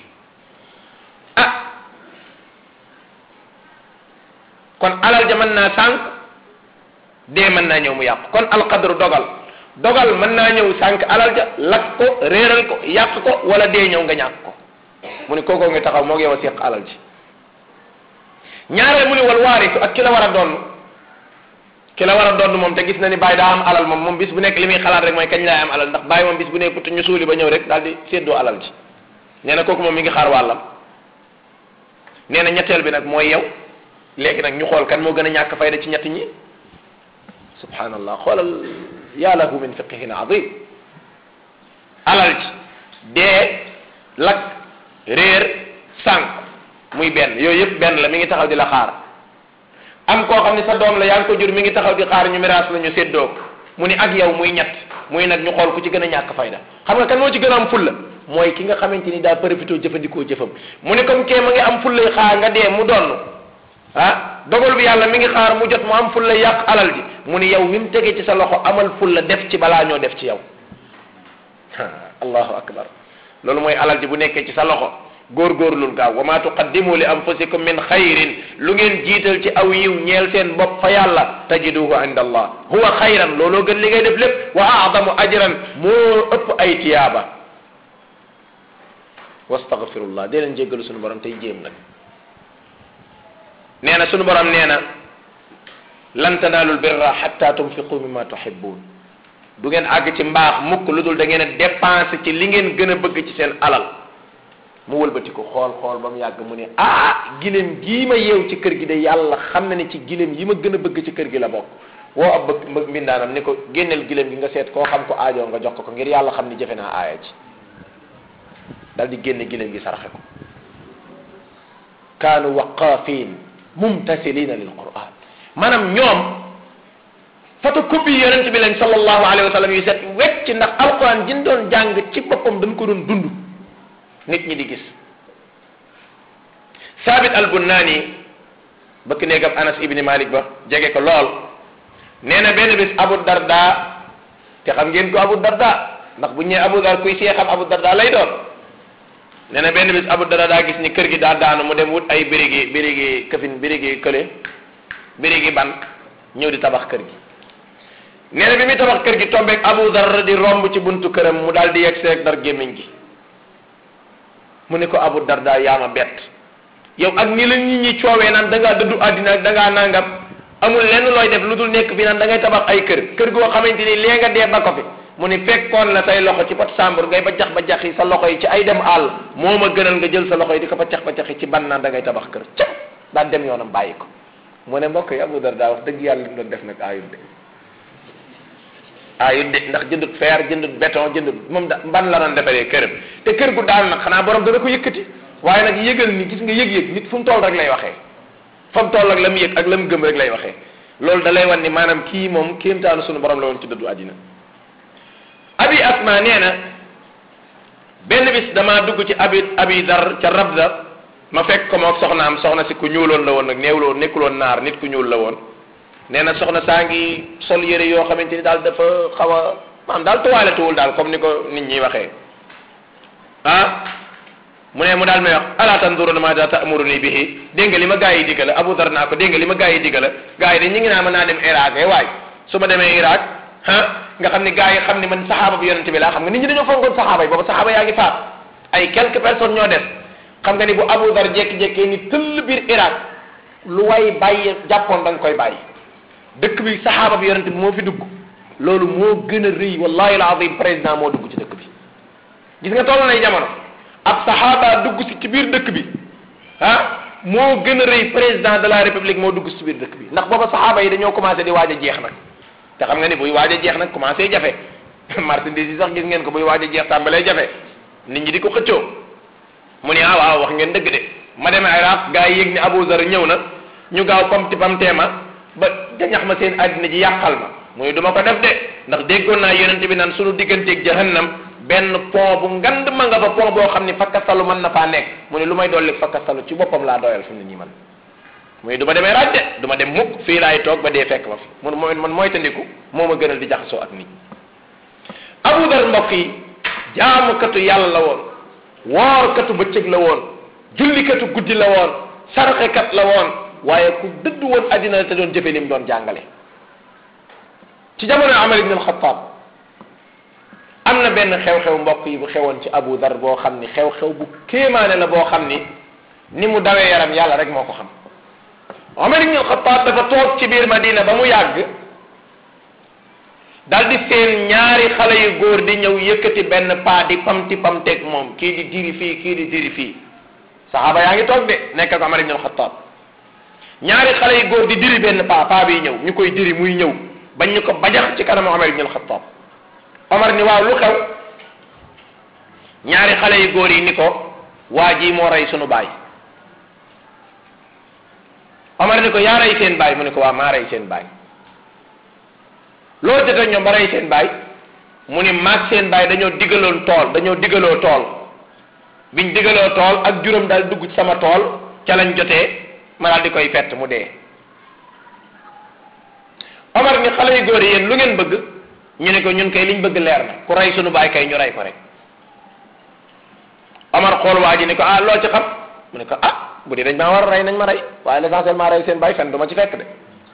A: ah kon alal ja mën naa sànk dee mën naa ñëw mu yàqu kon alqadru dogal dogal mën naa ñëw sànk alal ja lakk ko réeral ko yàq ko wala dee ñëw nga ñàkk ko mu ni kookoo ngi taxaw moo yow a séq alal ji ñaareel mu ni wal waarisu ak ki la war a doon ki la war a doon moom te gis na ni bàyyi daa am alal moom moom bis bu nekk li muy xalaat rek mooy kañ laay am alal ndax bàyyi moom bis bu nekk put ñu suuli ba ñëw rek daal di séddoo alal ji nee na kooku moom mi ngi xaar wàllam nee na ñetteel bi nag mooy yow léegi nag ñu xool kan moo gën a ñàkk fayda ci ñett ñi subhanallah xoolal yaa lahu min fiqihin azim alal ji dee lakk réer sànq muy benn yooyu yëpp benn la mi ngi taxaw di la xaar am koo xam ne sa doom la yaa ngi ko jur mi ngi taxaw di xaar ñu miraas la ñu séddoo mu ni ak yow muy ñett muy nag ñu xool ku ci gën a ñàkk fayda xam nga kan moo ci gën a am fulla mooy ki nga xamante ni daa profité jëfandikoo jëfam mu ne comme kee ma ngi am fullay xaar nga dee mu donn ah dogal bi yàlla mi ngi xaar mu jot mu am fulla yàq alal ji mu ni yow mi mu tegee ci sa loxo amal fulla def ci balaa ñoo def ci yow allahu akbar loolu mooy alal ji bu nekkee ci sa loxo góorgóorlul gaaw wa ma tuqaddimu li anfusikum min xayrin lu ngeen jiital ci aw yiw ñeel seen bopp fa yàlla tajiduhu inda allah huwa xayran looloo gën li ngay def lépp wa aadamu ajran moo ëpp ay tiyaaba wastaghfirullah dee leen jéggalu sunu borom tey jéem nag nee na sunu borom nee na lan tanaalul birra xatta tunfiqu mimma tuhibbun du ngeen àgg ci mbaax mukk lu dul da ngeen a dépensé ci li ngeen gën a bëgg ci seen alal mu wëlbati ko xool xool ba mu yàgg mu ne ah gileem gii ma yeew ci kër gi de yàlla xam na ne ci gileem yi ma gën a bëgg ci kër gi la bokk woo ab bëgg mbindaanam ni ko génneel gileem gi nga seet koo xam ko aajoo nga jox ko ko ngir yàlla xam ni jëfe naa aaya ci dal di génne gileem gi saraxe ko kaanu waqaafin mumtasilina lil quran maanaam ñoom photocopie yonent bi lañ sallallahu alayhi wa sallam yu set wecc ndax alquran jin doon jàng ci boppam dañ ko doon dund nit ñi di gis saabit al bunnaani bëkk néegam anas ibni malik ba jege ko lool nee na benn bis abu darda te xam ngeen ko abu darda ndax bu ñëwee abu dar kuy see xam abu darda lay doon nee na benn bis abu darda daa gis ni kër gi daa daanu mu dem wut ay birigi birigi këfin birigi kële birigi ban ñëw di tabax kër gi nee na bi muy tabax kër gi tombeeg abu dar di romb ci buntu këram mu daal di yegg seeg dar gémmiñ gi mu ne ko abu darda yaa ma bett yow ak ni la nit ñi coowee naan da ngaa dëddu àddina ak da ngaa nangam amul lenn looy def lu dul nekk fi naan da ngay tabax ay kër kër goo xamante ni lee nga dee ba ko fi mu ni fekkoon la say loxo ci pot sàmbur ngay ba jax ba jax yi sa loxo yi ci ay dem àll moo ma gënal nga jël sa loxo yi di ko ba cax ba cax yi ci ban naan da ngay tabax kër ca daan dem yoonam bàyyi ko mu ne mbokk yi abu darda wax dëgg yàlla li mu doon def nag ayut de ayut de ndax jëndut fer jëndut béton jëndut moom da ban la doon defaree këram te kër gu daal nag xanaa borom dana ko yëkkati waaye nag yëgal ni gis nga yëg-yëg nit fu mu toll rek lay waxee fa mu toll ak la mu yëg ak la mu gëm rek lay waxee loolu da lay wan ni maanaam kii moom kéemtaanu sunu borom la woon ci dëddu àddina abi asma nee na benn bis damaa dugg ci abi abi dar ca rabda ma fekk ko moog soxnaam soxna si ku ñuuloon la woon nag néewloon nekkuloon naar nit ku ñuul la woon nee na soxna saa ngi sol yére yoo xamante ni daal dafa xaw a maanaam daal tuwaaletuwul daal comme ni ko nit ñi waxee ah mu ne mu daal may wax ala tanduruna ma da ta'muruni bihi dégg nga li ma gaa yi digala Abu Dar naa ko dégg nga li ma gaa yi digala gaa yi de ñu ngi naa mën naa dem Irak eh waay su ma demee Irak ah nga xam ni gaa yi xam ni man saxaaba bi yonente bi laa xam nga nit ñi dañoo fonkoon saxaaba yi boobu saxaaba yaa ngi faat ay quelques personnes ñoo des xam nga ni bu Abu Dar jékki-jékkee ni tëll biir Irak lu way bàyyi jàppoon da nga koy bàyyi dëkk bi saxaaba bi yonente bi moo fi dugg loolu moo gën a rëy wallahi alazim président moo dugg ci dëkk bi gis nga toll nay jamono ab saxaaba dugg si ci biir dëkk bi ah moo gën a rëy président de la république moo dugg si ci biir dëkk bi ndax booba saxaaba yi dañoo commencé di waaj a jeex nag te xam nga ni buy waaj a jeex nag commencé jafe marchandise yi sax gis ngeen ko buy waaj a jeex tàmbalee jafe nit ñi di ko xëccoo mu ne ah waaw wax ngeen dëgg de ma demee Iraq gaa yi yëg ni Abu Zar ñëw na ñu gaaw comme ti pam teema ba jañax ma seen àddina ji yàqal ma mu ne du ma ko def de ndax déggoon naa yonent bi naan sunu digganteeg jahannam benn pont bu ngand ma nga fa pont boo xam ni fakkastalu mën na faa nekk mu ne lu may dolli fakkastalu ci boppam laa doyal fi mu ne nii man mu ne du ma demee raaj de du ma dem mukk fii laay toog ba dee fekk ma fi mun mooy man mooy tandiku moo ma gënal di jaxasoo ak nit Abu Dar mbokk yi jaamukatu yàlla la woon woorkatu bëccëg la woon jullikatu guddi la woon sarxekat la woon waaye ku dëdd woon addina la te doon jëfe lim doon jàngale ci jamono Amar ibn al-Khattab am na benn xew-xew mbokk yi bu xewoon ci Abu Dar boo xam ni xew-xew bu kéemaane la boo xam ni ni mu dawee yaram yàlla rek moo ko xam Omar ibn al-Khattab dafa toog ci biir Madina ba mu yàgg dal di seen ñaari xale yu góor di ñëw yëkkati benn paa di pamti pamteeg moom kii di diri fii kii di diri fii saxaaba yaa ngi toog de nekk ak Omar ibn al-Khattab ñaari xale yu góor di diri benn paa paa bi ñëw ñu koy diri muy ñëw bañ ñu ko bajax ci kanamu Omar ibn al-Khattab Omar ni waaw lu xew ñaari xale yu góor yi ni ko waa ji moo rey sunu baay Omar ni ko yaa rey seen baay mu ni ko waa maa rey seen baay loo jot ñoom ba rey seen baay mu ni maag seen baay dañoo digaloon tool dañoo digaloo tool biñ digaloo tool ak juróom daal dugg ci sama tool ca lañ jotee ma daal di koy fett mu dee Omar ni xale yu góor yi yéen lu ngeen bëgg ñu ne ko ñun kay liñ bëgg leer na ku rey sunu baay kay ñu rey ko rek Omar xool waa ji ni ko ah loo ci xam mu ne ko ah bu dee dañ maa war a rey nañ ma rey waaye l'essentiel maa rey seen bàyyi fen du ma ci fekk de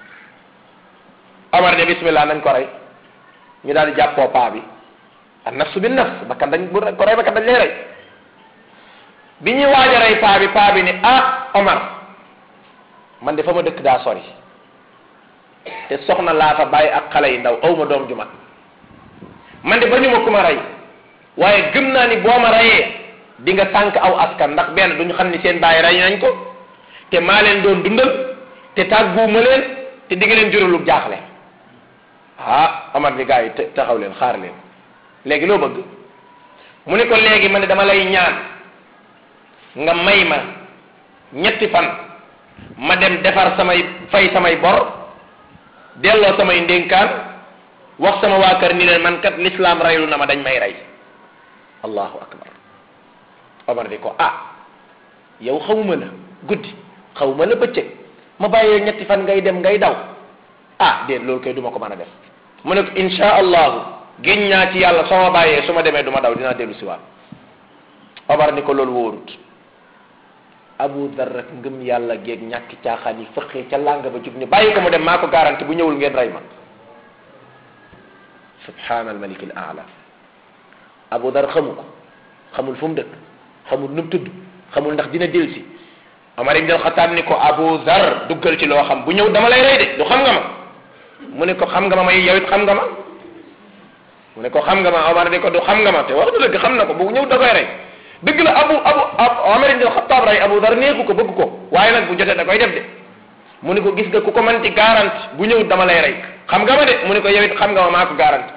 A: Omar ne bismillah nañ ko rey ñu daal di jàppoo paa bi an nafsu bin nafs bakkan dañ bu ko rey bakkan dañ lay rey bi ñuy waaj a rey paa bi paa bi ni ah Omar man de fa ma dëkk daa sori te soxna laa fa bàyyi ak xale yi ndaw aw ma doom ju mag man de ba ñu ma ku ma rey waaye gëm naa ni boo ma reyee di nga sànq aw askan ndax benn duñu xam ni seen bàyyi rey nañ ko te maa leen doon dundal te tàgguwuma leen te di nga leen juralu jaaxle ah Omar ni gars yi taxaw leen xaar leen léegi loo bëgg mu ne ko léegi ma ne dama lay ñaan nga may ma ñetti fan ma dem defar samay fay samay bor delloo samay ndénkaan wax sama waa kër ni leen man kat l'islam reylu na ma dañ may rey allahu akbar Omar di ko ah yow xawuma la guddi xawuma la bëccëg ma bàyyee ñetti fan ngay dem ngay daw ah déet loolu kay duma ko mën a def mu ne ko insha allahu géñ naa ci yàlla soo ma bàyyee su ma demee du ma daw dinaa dellu si waat Omar ni ko loolu wóorut Abu Dar rek ngëm yàlla géeg ñàkki caaxaan yi fëqee ca làng ba jug ni bàyyi ko mu dem maa ko garanti bu ñëwul ngeen rey ma subhaana al malik al aala Abu Dar xamu ko xamul fu mu dëkk xamul nu mu tudd xamul ndax dina dellu si Omar ibn al-Khattab ni ko Abu Dar duggal ci loo xam bu ñëw dama lay rey de du xam nga ma mu ne ko xam nga ma may yow it xam nga ma mu ne ko xam nga ma Omar ni ko du xam nga ma te wax na dëgg xam na ko bu ñëw da koy rey dëgg la abu abu Omar ibn al-Khattab rey Abu Dar neexu ko bëgg ko waaye nag bu jotee da koy def de mu ne ko gis nga ku ko mën ci garanti bu ñëw dama lay rey xam nga ma de mu ne ko yow it xam nga ma maa ko garanti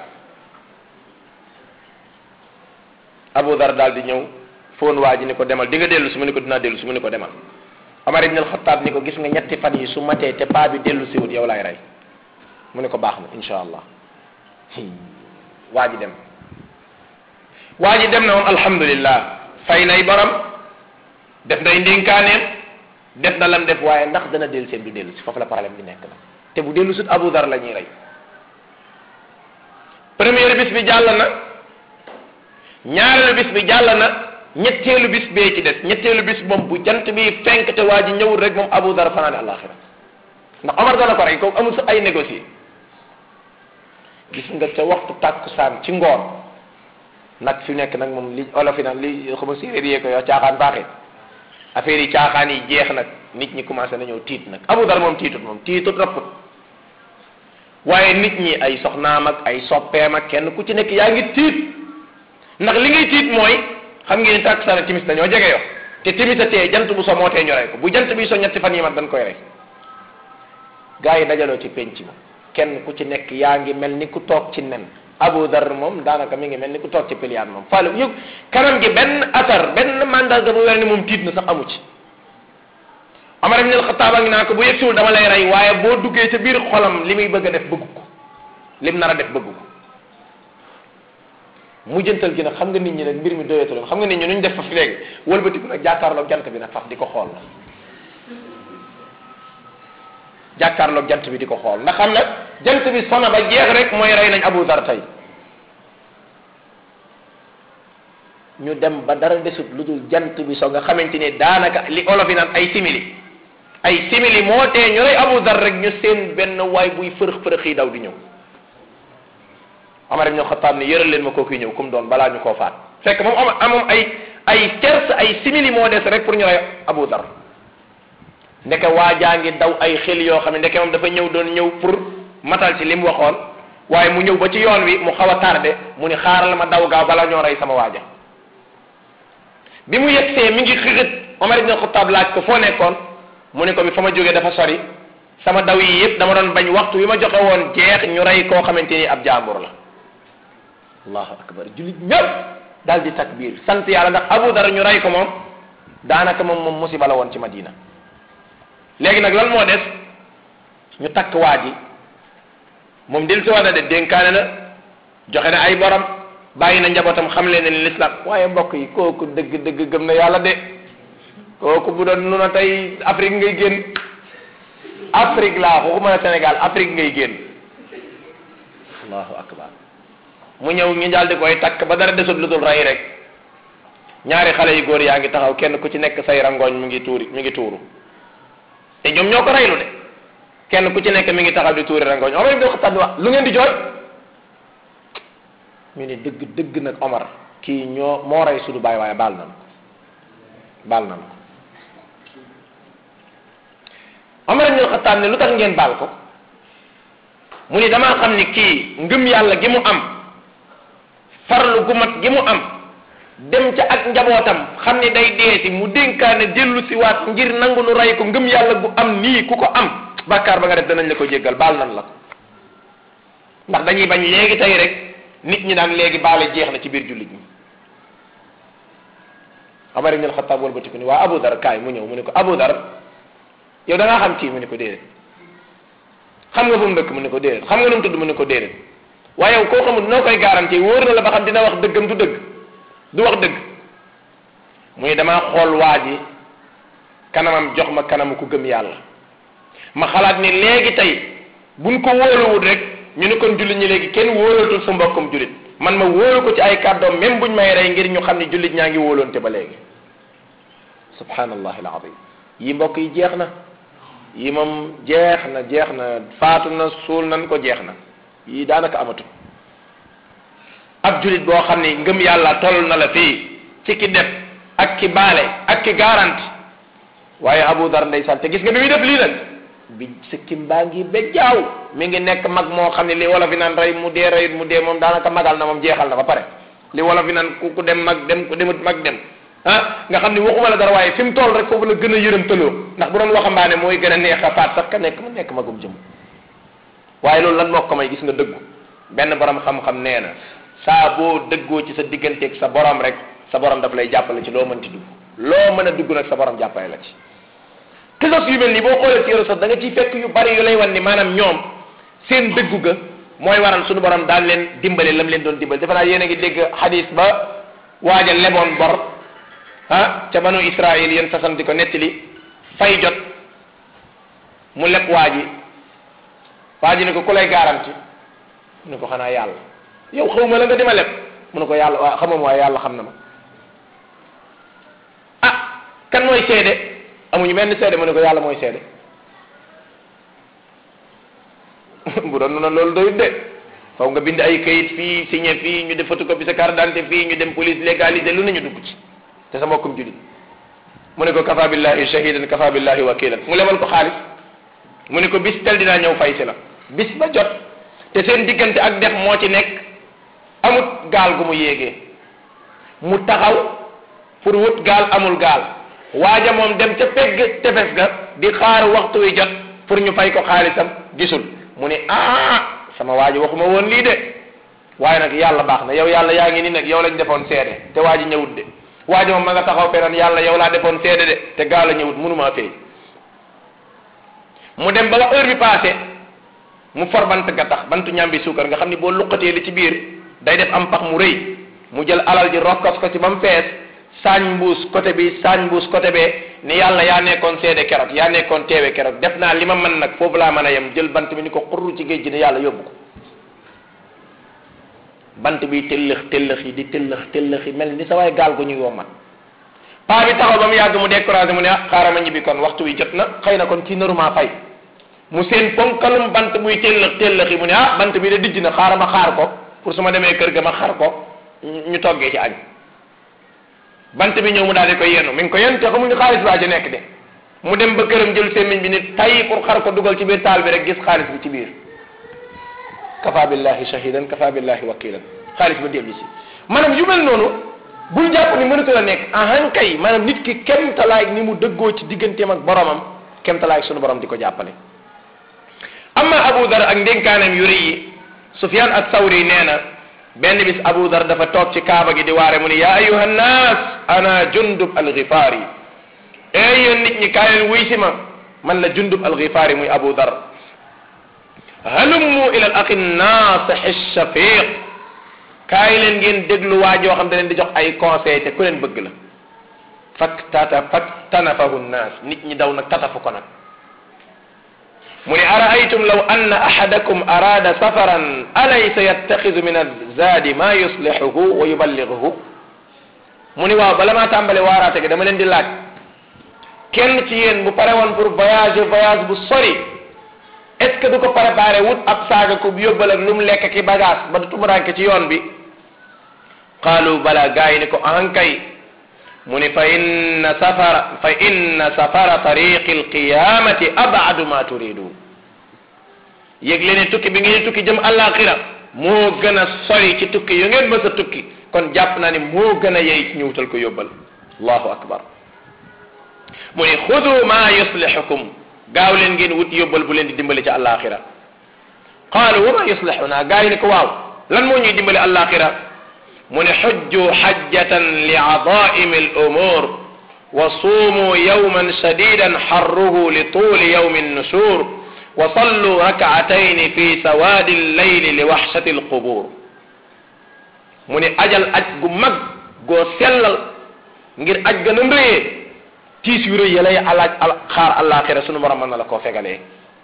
A: Abu Dar daal di ñëw foon waa ji ni ko demal di nga dellu si mu ne ko dinaa dellu si mu ne ko demal Omar ibn al-Khattab ni ko gis nga ñetti fan yi su matee te paa bi dellu si wut yow laay rey mu ne ko baax na insha allah waa ji dem waa ji dem na moom alhamdulillah fay nay borom def nay ndénkaaneem def na lam def waaye ndax dana dellu seen du dellu si foofu la problème bi nekk na te bu dellu sut Abu Dar la ñuy rey première bis bi jàll na ñaareelu bis bi jàll na ñetteelu bis bee ci des ñetteelu bis moom bu jant bi fenk te waa ji ñëwul rek moom Abu Dar fanaane àllaaxira ndax Omar dana ko rey kooku amul sa ay négocier gis nga ca waxtu tàkkusaan ci ngoon nag fi nekk nag moom li olof yi nag li xama séeréer yee ko yow caaxaan baaxee affaire yi caaxaan yi jeex nag nit ñi commencé nañoo tiit nag Abu Dar moom tiitut moom tiitut rapput waaye nit ñi ay soxnaam ak ay soppeem ak kenn ku ci nekk yaa ngi tiit ndax li ngay tiit mooy xam ngeen tàkkusaan timis dañoo jege yo te timis a tee jant bu so moo tee ñu rey ko bu jant bi so ñetti fan yi mat dañ koy rey gaa yi dajaloo ci penc ma kenn ku ci nekk yaa ngi mel ni ku toog ci nen Abu Dar moom daanaka mi ngi mel ni ku toog ci piliyaan moom faale yëg kanam gi benn atar benn mandarga bu weer ni moom tiit na sax amu ci Omar ibn al-Khattab a ngi naa ko bu yegsiwul dama lay rey waaye boo duggee ca biir xolam li muy bëgg a def bëgg ko lim nar a def bëgg ko mujjantal gi nag xam nga nit ñi nag mbir mi doyatul xam nga nit ñi nu ñu def fa fi léegi wëlbatiku nag jàkkaarloog jant bi nag faf di ko xool la jàkkaarloog jant bi di ko xool ndax xam na jant bi sona ba jeex rek mooy rey nañ Abu Dar tey ñu dem ba dara desut lu dul jant bi so nga xamante ni daanaka li olof yi naan ay simili ay simili moo tee ñu rey Abu Dar rek ñu seen benn waay buy fërëx fërëx yi daw di ñëw Omar ibn Khattab ni yëral leen ma kooku ñëw comme doon balaa ñu koo faat fekk moom am amoom ay ay ters ay simili moo des rek pour ñu rey Abu Dar ndeke waajaa ngi daw ay xel yoo xam ne ndeke moom dafa ñëw doon ñëw pour matal ci li mu waxoon waaye mu ñëw ba ci yoon wi mu xaw a tardé mu ni xaaral ma daw gaaw bala ñoo rey sama waaja bi mu yegsee mi ngi xixit Omar ibn Khattab laaj ko foo nekkoon mu ne ko bi fa ma jógee dafa sori sama daw yi yëpp dama doon bañ waxtu wi ma joxe woon jeex ñu rey koo xamante ni ab jaambur la allahu akbar jullit ñëpp daal di takbir sant yàlla ndax Abu Dar ñu rey ko moom daanaka moom moom musiba la woon ci Madina léegi nag lan moo des ñu takk waa ji moom dil si war na de dénkaane na joxe na ay borom bàyyi na njabootam xam leen ne l'islam waaye mbokk yi kooku dëgg dëgg gëm na yàlla de kooku bu doon nu na tey Afrique ngay génn Afrique laa waxuma ne Sénégal Afrique ngay génn allahu akbar mu ñëw ñu daal di koy takk ba dara desut lu dul rey rek ñaari xale yu góor yaa ngi taxaw kenn ku ci nekk say rangooñ mi ngi tuuri mi ngi tuuru te ñoom ñoo ko reylu de kenn ku ci nekk mi ngi taxaw di tuuri rangooñ Omar ibn Khattab wax lu ngeen di jooy mu ne dëgg dëgg nag Omar kii ñoo moo rey sudu baay waaye baal nan ko baal nan ko Omar ibn Khattab ne lu tax ngeen baal ko mu ni damaa xam ni kii ngëm yàlla gi mu am farlu gu mat gi mu am dem ca ak njabootam xam ni day deesi mu dénkaane dellu si waat ngir nangu nu rey ko ngëm yàlla gu am nii ku ko am bàkkaar ba nga def danañ la ko jéggal baal nan la ko ndax dañuy bañ léegi tey rek nit ñi daan léegi baale jeex na ci biir jullit ñi Omar ibn al-Khattab wëlbati ko ni waa Abu Dar kaay mu ñëw mu ne ko Abu Dar yow da ngaa xam kii mu ne ko déedéet xam nga fu mu dëkk mu ne ko déedéet xam nga nu mu tudd mu ne ko déedéet waaye yow koo xamul noo koy garanti wóor na la ba xam dina wax dëggam du dëgg du wax dëgg muy damaa xool waa ji kanamam jox ma kanamu ku gëm yàlla ma xalaat ni léegi tey buñ ko wóoluwut rek ñu ne kon jullit ñi léegi kenn wóolatul sa mbokkum jullit man ma wóolu ko ci ay kàddoom même buñ may rey ngir ñu xam ni jullit ñaa ngi wóoloonte ba léegi subhanallahi alazim yi mbokk yi jeex na yi moom jeex na jeex na faatu na suul nan ko jeex na yii daanaka amatu ab jullit boo xam ni ngëm yàlla toll na la fii ci ki def ak ki baale ak ki garanti waaye Abu Dar ndeysaan te gis nga bi muy def lii nag bi sikkim baa ngi ba jaaw mi ngi nekk mag moo xam ne li wolof yi naan rey mu dee reyut mu dee moom daanaka magal na moom jeexal na ba pare li wolof yi naan ku ku dem mag dem ku demut mag dem ah nga xam ni waxuma la dara waaye fi mu toll rek foofu la gën a yërëm tëloo ndax bu doon waxambaane mooy gën a neex a faat sax ka nekk mu nekk magum jëm waaye loolu lan moo ko may gis nga dëggu benn borom xam-xam nee na saa boo dëggoo ci sa digganteeg sa borom rek sa borom daf lay jàppale ci loo mënti dugg loo mën a dugg nag sa borom jàppale la ci kisos yu mel nii boo xoolee ci yoro sax da nga ciy fekk yu bari yu lay wan ni maanaam ñoom seen dëggu ga mooy waral suñu borom daal leen dimbale lam leen doon dimbale defe naa yéen a ngi dégg xadis ba waaja leboon bor ah ca banu Israël yéen façon di ko nettali fay jot mu leb waa ji waa ji ne ko ku lay garanti mu ne ko xanaa yàlla yow xaw ma la nga dima leb mu ne ko yàlla waa xamam waaye yàlla xam na ma ah kan mooy seede amuñu benn seede mu ne ko yàlla mooy seede bu doon noonu loolu doyut de faw nga bind ay kayit fii signé fii ñu def photocopie sa carte d'identité fii ñu dem police légalisé lu nañu dugg ci te sa mbokkum julit mu ne ko kafa billahi shahidan kafa billahi wakilan mu lebal ko xaalis mu ne ko bis tel dinaa ñëw fay si la bis ba jot te seen diggante ak def moo ci nekk amut gaal gu mu yéegee mu taxaw pour wut gaal amul gaal waaja moom dem ca pegg tefes ga di xaar waxtu wi jot pour ñu fay ko xaalisam gisul mu ne ah sama waaji waxuma woon lii de waaye nag yàlla baax na yow yàlla yaa ngi nii nag yow lañ defoon seede te waaji ñëwut de waaji moom ma nga taxaw feneen yàlla yow laa defoon seede de te gaal a ñëwut mënumaa fay mu dem ba heure bi passé mu for bant ga tax bantu ñambi suukar nga xam ni boo luqatee li ci biir day def am pax mu rëy mu jël alal ji rokkos ko ci ba mu fees saañ mbuus côté bi saañ mbuus côté bee ni yàlla yaa nekkoon seede keroog yaa nekkoon teewe keroog def naa li ma mën nag foofu laa mën a yem jël bant bi ni ko xurru ci géej gi ne yàlla yóbbu ko bant bi tëllëx tëllëx yi di tëllëx tëllëx yi mel ni sa waay gaal gu ñuy wommat paa bi taxaw ba mu yàgg mu découragé mu ne ah xaaral ma ñibbi kon waxtu wi jot na xëy na kon kii naruma fay mu seen ponkalum bant buy tëllëx tëllëx yi mu ne ah bant bi de dijj na xaaral ma xaar ko pour su ma demee kër ga ma xar ko ñu toggee ci añ bant bi ñëw mu daal di koy yenu mi ngi ko yen te xamuñu xaalis baa ci nekk de mu dem ba këram jël semmiñ bi ni tay pour xar ko dugal ci biir taal bi rek gis xaalis bi ci biir kafa billahi shahidan kafa billahi wakilan xaalis ba dellu si maanaam yu mel noonu bul jàpp ni mënatu la nekk ahan kay maanaam nit ki kemtalaay ni mu dëggoo ci digganteem ak boromam kemtalaay sunu borom di ko jàppale amma abu dar ak ndénkaaneem yu rëy yi sufyan ak sawri nee na benn bis abu dar dafa toog ci kaaba gi di waare mu ni yaa ayuha nnaas ana jundub alxifaari ee yéen nit ñi kaay leen wuy si ma man la jundub alxifaari muy abu dar halummu ila al aqi naasixi shafiq kaay leen ngeen déglu waa joo xam da leen di jox ay conseil te ku leen bëgg la fak tata fak tanafahu nnaas nit ñi daw nag tatafu ko nag mu ne araaytum law anna ahadakum araada safaran alaysa yattaxidu min alzaadi ma yuslixuhu wa yuballighuhu mu ni waaw bala maa tàmbale waaraate gi dama leen di laaj kenn ci yéen bu pare woon pour voyager voyage bu sori est-ce que du ko préparé wut ab saaga ko yóbbal ak lu mu lekk ki bagage ba du tumuranke ci yoon bi qaalu bala gaa yi ni ko ankay mu ni fa inna safara fa inna safara tariqi alqiyamati abadu ma turidu yëg leen ni tukki bi ngeen tukki jëm àllaaxira moo gën a sori ci tukki yu ngeen mës a tukki kon jàpp naa ni moo gën a yey ci ñu wutal ko yóbbal allahu akbar mu ni xudu ma yuslixukum gaaw leen ngeen wut yóbbal bu leen di dimbali ci àllaaxira qaalu wa ma yuslixuna gaa yi ni ko waaw lan moo ñuy dimbali àllaaxira mu ne xujju xajjatan li adaimi al umur wa suumu yawman shadidan xarruhu li tuuli yawmi nnushur wa sallu rakaatayni fi sawaadi llayli li waxshati alqubur mu ne ajal aj gu mag goo sellal ngir aj gën a mbéyee tiis yu rëy ya lay alaaj xaar àllaaxira sunu borom mën na la koo fegalee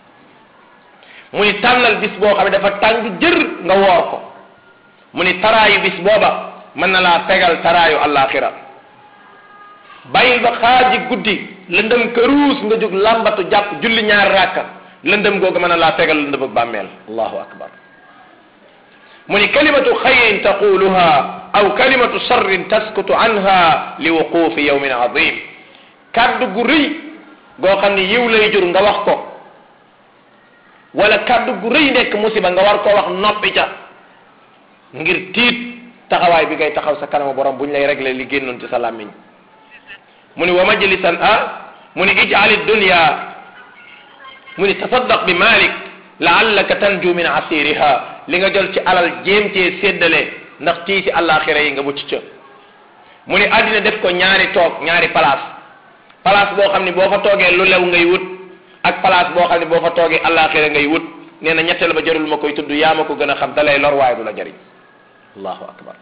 A: mu ni tànnal bis boo xam ne dafa tàng jër nga woor ko mu ni taraayu bis booba mën na laa fegal taraayu àllaaxira bàyyil ba xaaji guddi lëndëm këruus nga jóg làmbatu jàpp julli ñaari ràkka lëndëm googu mën na laa fegal lëndëm ak bàmmeel allahu akbar mu ni kalimatu xayrin taquluha aw kalimatu sharrin taskutu anha li wuqufi yawmin azim kaddu gu rëy goo xam ne yiw lay jur nga wax ko wala kaddu gu rëy nekk musiba nga war koo wax noppi ca ngir tiit taxawaay bi ngay taxaw sa kanamu borom buñ lay réglé li génnoon ci sa làmmiñ mu ni wa majlisan a mu ni ijali dunya mu ni tasaddaq bi malik laallaka tanju min asiriha li nga jël ci alal jéem cee séddale ndax tii si àllaaxira yi nga mucc ca mu ni àddina def ko ñaari toog ñaari place place boo xam ne boo fa toogee lu lew ngay wut ak place boo xam ne boo fa toogee àllaaxira ngay wut nee na ñetteel ba jarul ma koy tudd yaa ma ko gën a xam dalay lor waaye du la jariñ allahu akbar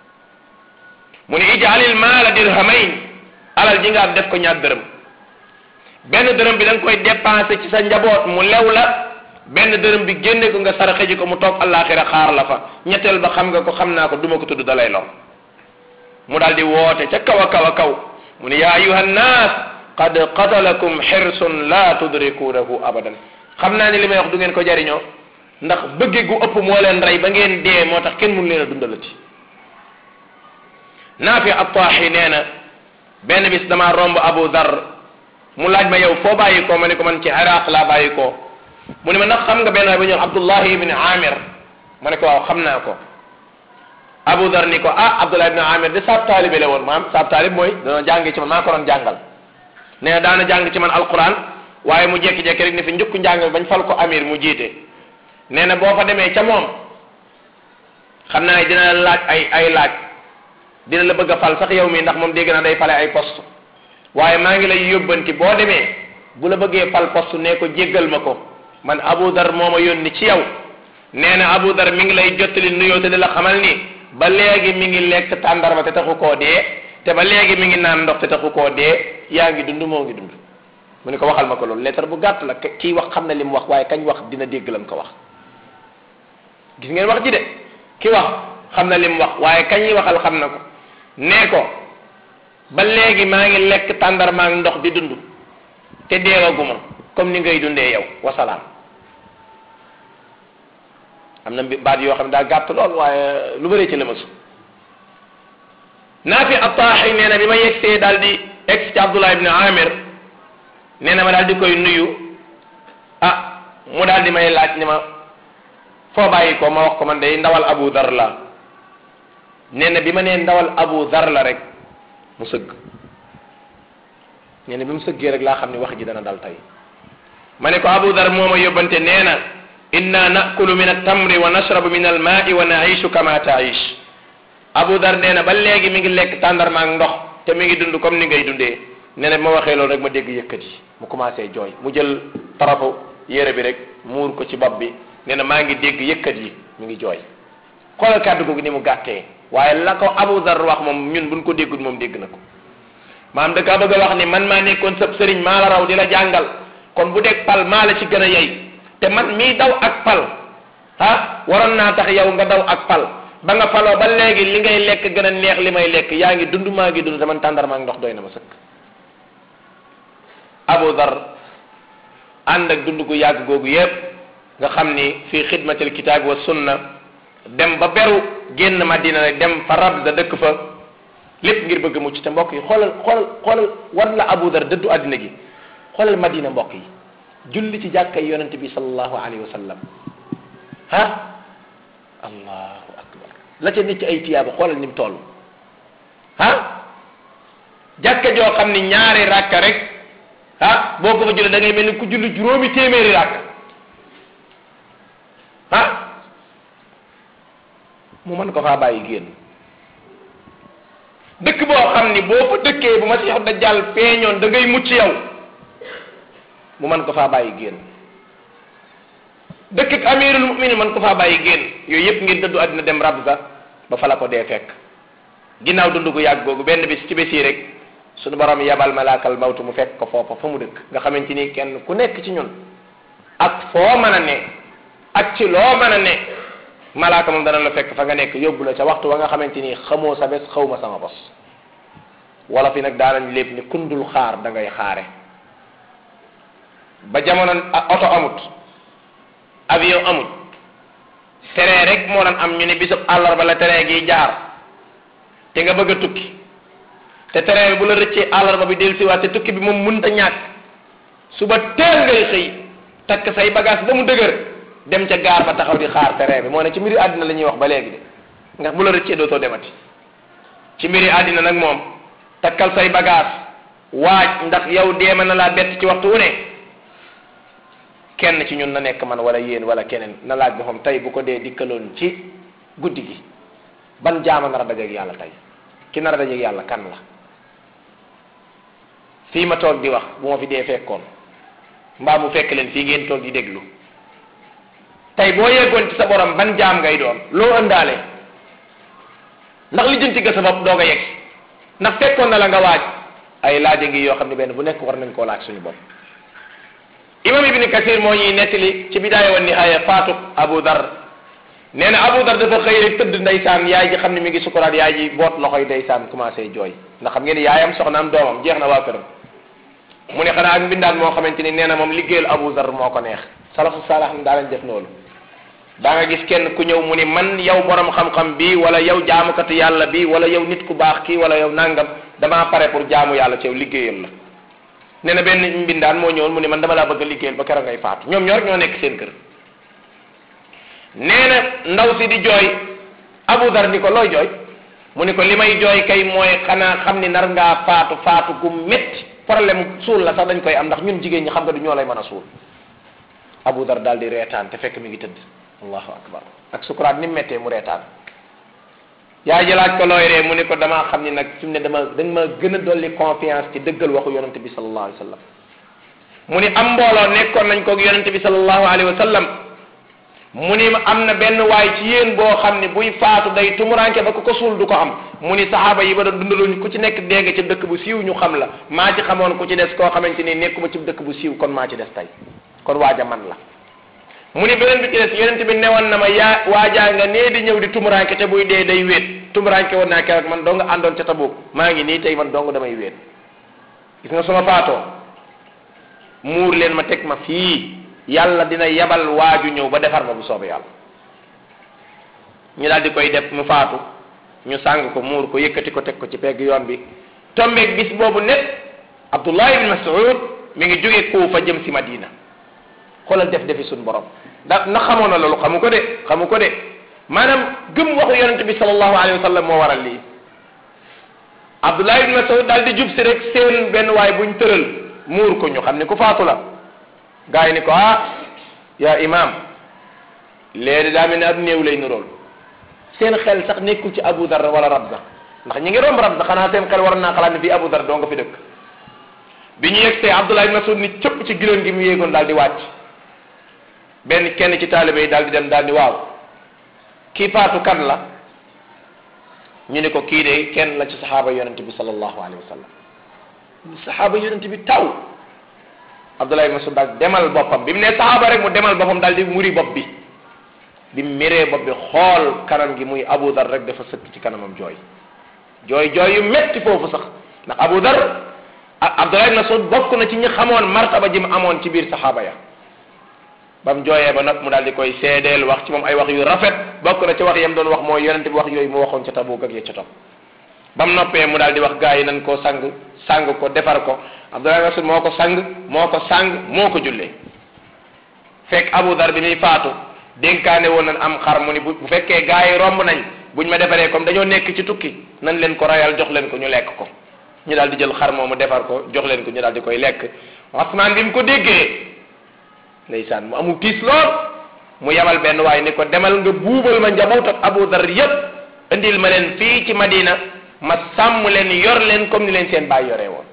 A: mu ni ijaalil maala dirhamayn alal ji nga am def ko ñaar dërëm benn dërëm bi da nga koy dépensé ci sa njaboot mu lew la benn dërëm bi génne ko nga saraxe ji ko mu toog àllaaxira xaar la fa ñetteel ba xam nga ko xam naa ko duma ko tudd dalay lor mu daal di woote ca kaw a kaw a kaw mu ni yaa ayuha nnaas qad qatalakum xirsun la tudrikunahu abadan xam naa ni li may wax du ngeen ko jariñoo ndax bëgge gu ëpp moo leen rey ba ngeen dee moo tax kenn mënu leen a dundalati naafi attaaxi nee na benn bis damaa romb abu dar mu laaj ma yow foo bàyyi ko ma ne ko man ci iraq laa bàyyi ko mu ne ma ndax xam nga benn waay bu ñëw abdullahi ibni amir ma ne ko waaw xam naa ko abu dar ni ko ah abdullah ibni amir de saab taalibe la woon maam saab taalib mooy dana jàngi ci man maa ko doon jàngal nee na daana jàng ci man alquran waaye mu jekki-jekki rek ne fi njukku njàng bañ fal ko amir mu jiite nee na boo fa demee ca moom xam naa ne dina la laaj ay ay laaj dina la bëgg a fal sax yow mi ndax moom dégg naa day fale ay poste waaye maa ngi lay yóbbanti boo demee bu la bëggee fal poste ne ko jéggal ma ko man Abu Dar moo ma yónni ci yow nee na Abu Dar mi ngi lay jottali nuyoo te di la xamal ni ba léegi mi ngi lekk tàndarma te taxu koo dee te ba léegi mi ngi naan ndox te taxu koo dee yaa ngi dund moo ngi dund mu ne ko waxal ma ko loolu lettre bu gàtt la kii wax xam na li mu wax waaye kañ wax dina dégg lam ko wax gis ngeen wax ji de ki wax xam na li mu wax waaye kañ yi waxal xam na ko nee ko ba léegi maa ngi lekk tàndarma ak ndox di dund te deewaguma comme ni ngay dundee yow wasalaam am na baat yoo xam ne daa gàtt lool waaye lu bëree ci la masu naafi attaaxi nee na bi ma yegsee daal di egg ci abdullah ibne amir nee na ma daal di koy nuyu ah mu daal di may laaj ni ma foo bàyyi ko ma wax ko man day ndawal abu dar la nee na bi ma nee ndawal abu dar la rek mu sëgg nee na bi mu sëggee rek laa xam ni wax ji dana dal tey ma ne ko abu dar moo ma yóbbante nee na inna nakulu min altamri wa nashrabu min almaai wa naishu kama taish abu dar nee na ba léegi mi ngi lekk tàndarma ak ndox te mi ngi dund comme ni ngay dundee nee na bi ma waxee loolu rek ma dégg yëkkat yi mu commencé jooy mu jël tarafu yére bi rek muur ko ci bopp bi nee na maa ngi dégg yëkkat yi mi ngi jooy xoolal kàddu googu ni mu gàttee waaye la ko abu dar wax moom ñun buñ ko déggul moom dégg na ko maam da kaa bëgg a wax ni man maa nekkoon sëb sëriñ maa la raw di la jàngal kon bu dee pal maa la ci gën a yey te man mii daw ak pal ah waroon naa tax yow nga daw ak pal ba nga faloo ba léegi li ngay lekk gën a neex li may lekk yaa ngi dund maa ngi dund te man tàndarma ak ndox doy na ma sëkk Abu Dar ànd ak dund gu yàgg googu yépp nga xam ni fii xidmatil kitaabi wa sunna dem ba beru génn Madina nag dem fa Rabza dëkk fa lépp ngir bëgg mucc te mbokk yi xoolal xoolal xoolal wan la Abu Dar dëddu àddina gi xoolal Madina mbokk yi julli ci jàkkay yonente bi sallallahu alayhi wa sallam ah allahu akbar la ca nit ci ay tiyaaba xoolal ni mu toll ah jàkka joo xam ni ñaari rakka rek ah boo ko fa julli da ngay mel ni ku julli juróomi téeméeri rakk ah mu mën ko faa bàyyi génn dëkk boo xam ni boo fa dëkkee bu Masiixu Dajjal feeñoon da ngay mucc yow mu mën ko faa bàyyi génn dëkk ak amirul muminin mën ko faa bàyyi génn yooyu yëpp ngir dëddu àddina dem Rabza ba fa la ko dee fekk ginnaaw dund gu yàgg googu benn bis ci bés yi rek suñu borom yabal malaakal mawtu mu fekk ko foofa fa mu dëkk nga xamante ni kenn ku nekk ci ñun ak foo mën a ne ak ci loo mën a ne malaaka moom dana la fekk fa nga nekk yóbbu la ca waxtu wa nga xamante ni xamoo sa bés xawma sama bos wala fi nag daanañ lépp ni kundul xaar da ngay xaare ba jamono oto amut avion amut terrain rek moo doon am ñu ne bisub àllarba la terrain gi jaar te nga bëgg a tukki te terrain bi bu la rëccee àllarba bi del siwaat te tukki bi moom mënta ñàkk suba teel ngay xëy takk say bagage ba mu dëgër dem ca gaar ba taxaw di xaar terrain bi moo ne ci mbiri àddina la ñuy wax ba léegi de ndax bu la rëccee dootoo demati ci mbiri àddina nag moom takkal say bagage waaj ndax yow deema na laa bett ci waxtu wu ne kenn ci ñun na nekk man wala yéen wala keneen na laaj boppam tey bu ko dee dikkaloon ci guddi gi ban jaama nar a dajeeg yàlla tey ki nar a dajeeg yàlla kan la fii ma toog di wax bu ma fi dee fekkoon mbaa mu fekk leen fii ngeen toog di déglu tey boo yeggoon ci sa borom ban jaam ngay doon loo ëndaale ndax li jënti ga sa bopp doog a yegg ndax fekkoon na la nga waaj ay laaja ngi yoo xam ne benn bu nekk war nañ koo laaj suñu bopp imam ibni kasir moo ñuy nettali ci bidaaya wa nihaaya faatu abu dar nee na abu dar dafa xëy rek tëdd ndeysaan yaay ji xam ne mi ngi sukuraat yaay ji boot loxoy ndeysaan commencé jooy ndax xam ngeen ni yaayam soxnaam doomam jeex na waa këram mu ne xanaa ak mbindaan moo xamante ni nee na moom liggéeyal abu dar moo ko neex salafu saalax xam daa lañ def loolu daa nga gis kenn ku ñëw mu ni man yow borom xam-xam bi wala yow jaamukatu yàlla bi wala yow nit ku baax kii wala yow nangam damaa pare pour jaamu yàlla ci yow liggéeyal la nee na benn mbindaan moo ñëwoon mu ne man dama laa bëgg a liggéeyal ba keroog ngay faatu ñoom ñoo rek ñoo nekk seen kër nee na ndaw si di jooy Abu Dar ni ko looy jooy mu ni ko li may jooy kay mooy xanaa xam ni nar ngaa faatu faatu gu métti problème suul la sax dañ koy am ndax ñun jigéen ñi xam nga du ñoo lay mën a suul Abu Dar daal di reetaan te fekk mi ngi tëdd allahu akbar ak sukuraat ni mu méttee mu reetaan yaay ji laaj ko looy ree mu ne ko damaa xam ni nag fi mu ne dama dañ ma gën a dolli confiance ci dëggal waxu yonente bi sallallahu alayhi wa sallam mu ni am mbooloo nekkoon nañ koog yonente bi sallallahu alayhi wa sallam mu ni am na benn waay ci yéen boo xam ne buy faatu day tumuranke ba ku ko suul du ko am mu ni saxaaba yi ba doon dundaluñ ku ci nekk dégg ci dëkk bu siiw ñu xam la maa ci xamoon ku ci des koo xamante ni nekkuma ci dëkk bu siiw kon maa ci des tey kon waaja man la mu ni beneen bi ci des yonent bi newoon na ma yaa waajaa nga nee di ñëw di tumuranke te buy dee day wéet tumuranke woon naa keroog man dong àndoon ca Tabuk maa ngi nii tey man dong damay wéet gis nga suma faatoo muur leen ma teg ma fii yàlla dina yabal waaju ñëw ba defar ma bu soobee yàlla ñu daal di koy def mu faatu ñu sàng ko muur ko yëkkati ko teg ko ci pegg yoon bi tombeeg bis boobu net Abdullah ibn Mas'ud mi ngi jóge Kuufa jëm si Madina xoolal def defi suñu borom da na xamoon na loolu xamu ko de xamu ko de maanaam gëm waxu yonente bi sallallahu alayhi wa sallam moo waral lii Abdullah ibn Mas'ud daal di jub si rek seen benn waay buñ tëral muur ko ñu xam ne ku faatu la gaa yi ni ko ah yaa imam léegi daa mel ne ab néew lay nurool seen xel sax nekkul ci Abu Dar wala Rabza ndax ñi ngi romb Rabza xanaa seen xel war naa xalaat ne fii Abu Dar doo nga fi dëkk bi ñu yegsee Abdullah ibn Mas'ud ni cëpp ci giloon gi mu yéegoon daal di wàcc benn kenn ci taalibe yi daal di dem daal di waaw kii faatu kan la ñu ne ko kii de kenn la ci saxaaba yonente bi sallallahu alayhi wa sallam saxaaba yonente bi taw Abdullah ibn Mas'ud daal demal boppam bi mu ne saxaaba rek mu demal boppam daal di muri bopp bi bi miree bopp bi xool kanam gi muy Abu Dar rek dafa sëkk ci kanamam jooy jooy jooy yu metti foofu sax ndax Abu Dar Abdullah ibn Mas'ud bokk na ci ñi xamoon martaba ji mu amoon ci biir saxaaba ya ba mu jooyee ba nag mu daal di koy seedeel wax ci moom ay wax yu rafet bokk na ci wax yam doon wax mooy yonente bi wax yooyu mu waxoon ca Tabuk ak ya ca topp ba mu noppee mu daal di wax gaa yi nan koo sang sang ko defar ko Abdullah ibn Mas'ud moo ko sang moo ko sang moo ko jullee fekk Abu Dar bi muy faatu dénkaane woon nañ am xar mu ni bu bu fekkee gaa yi romb nañ buñ ma defaree comme dañoo nekk ci tukki nan leen ko rayal jox leen ko ñu lekk ko ñu daal di jël xar moomu defar ko jox leen ko ñu daal di koy lekk Usmaan bi mu ko déggee ndeysaan mu amul tiis lool mu yabal benn waaye ni ko demal nga buubal ma njaboot ak Abu Dar yépp indil ma leen fii ci Madina ma sàmm leen yor leen comme ni leen seen baay yoree woon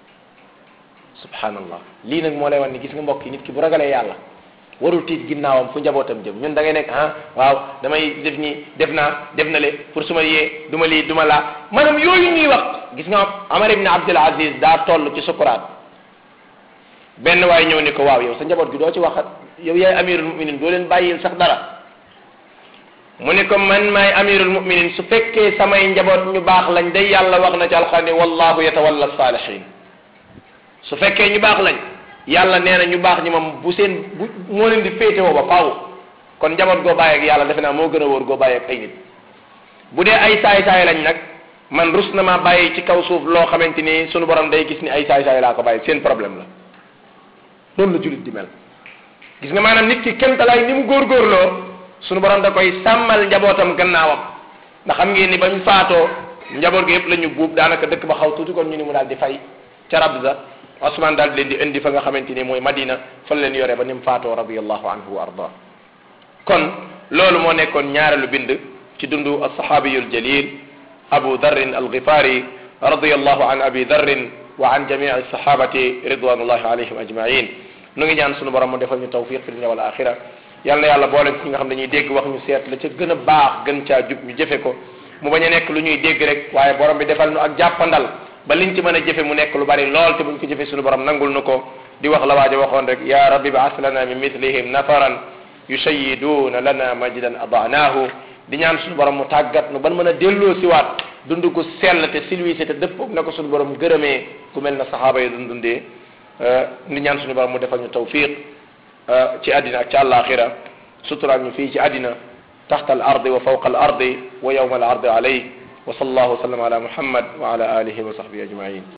A: subhanallah lii nag moo lay wan ni gis nga mbokk yi nit ki bu ragalee yàlla warul tiit ginnaawam fu njabootam jëm ñun da ngay nekk ah waaw damay def nii def naa def na le pour su ma yee du ma lii du ma laa maanaam yooyu ñuy wax gis nga Amar ibn Abdul Aziz daa toll ci sukuraat benn waay ñëw ni ko waaw yow sa njaboot gi doo ci waxat yow yaay amirul muminin doo leen bàyyil sax dara mu ne ko man maay amirul muminin su fekkee samay njaboot ñu baax lañ day yàlla wax na ci alxuraan ne wallahu yatawalla salihin su fekkee ñu baax lañ yàlla nee na ñu baax ñi moom bu seen bu moo leen di féetewoo ba faaw kon njaboot goo bàyyi ak yàlla defe naa moo gën a wóor goo bàyyi ak ay nit bu dee ay saay-saay lañ nag man rus na maa bàyyi ci kaw suuf loo xamante ni sunu borom day gis ni ay saay-saay laa ko bàyyi seen problème la noonu la jullit di mel gis nga maanaam nit ki kemtalaay ni mu góorgóorloo sunu borom da koy sàmmal njabootam gannaawam ndax xam ngeen ni bañ faatoo njaboot gi yëpp la ñu buub daanaka dëkk ba xaw tuuti kon ñu ni mu daal di fay ca Rabza Osman daal di leen di indi fa nga xamante ni mooy Madina fa leen yore ba ni mu faatoo radiyallahu anhu wa arda kon loolu moo nekkoon ñaareelu bind ci dundu alsahabiyul jalil abu darrin alghifari radiyallahu an abi darrin wa an jamii alsahabati ridwanullahi alayhim ajmain nu ngi ñaan sunu borom mu defal ñu tawfiq fi dunya wal axira yal na yàlla boole ci nga xam dañuy dégg wax ñu seet la ca gën a baax gën caa jub ñu jëfe ko mu bañ a nekk lu ñuy dégg rek waaye borom bi defal nu ak jàppandal ba liñ ci mën a jëfe mu nekk lu bari lool te buñ ko jëfe sunu borom nangul nu ko di wax la waaja waxoon rek ya rabbi baas lana min mithlihim nafaran yushayiduna lana majdan adaanaahu di ñaan sunu borom mu tàggat nu ban mën a delloo siwaat dund gu sell te silwise te dëppoog na ko sunu borom gërëmee ku mel na saxaaba yi dun dundee di ñaan sunu borom mu defal ñu tawfiq ci àddina ak ci àllaaxira suturaal ñu fii ci àddina taxta al ardi wa fawqa al ardi wa yawma al ardi alayh wa sallallahu wa sallam ala muhammad wa ala alihi wa sahbihi ajmain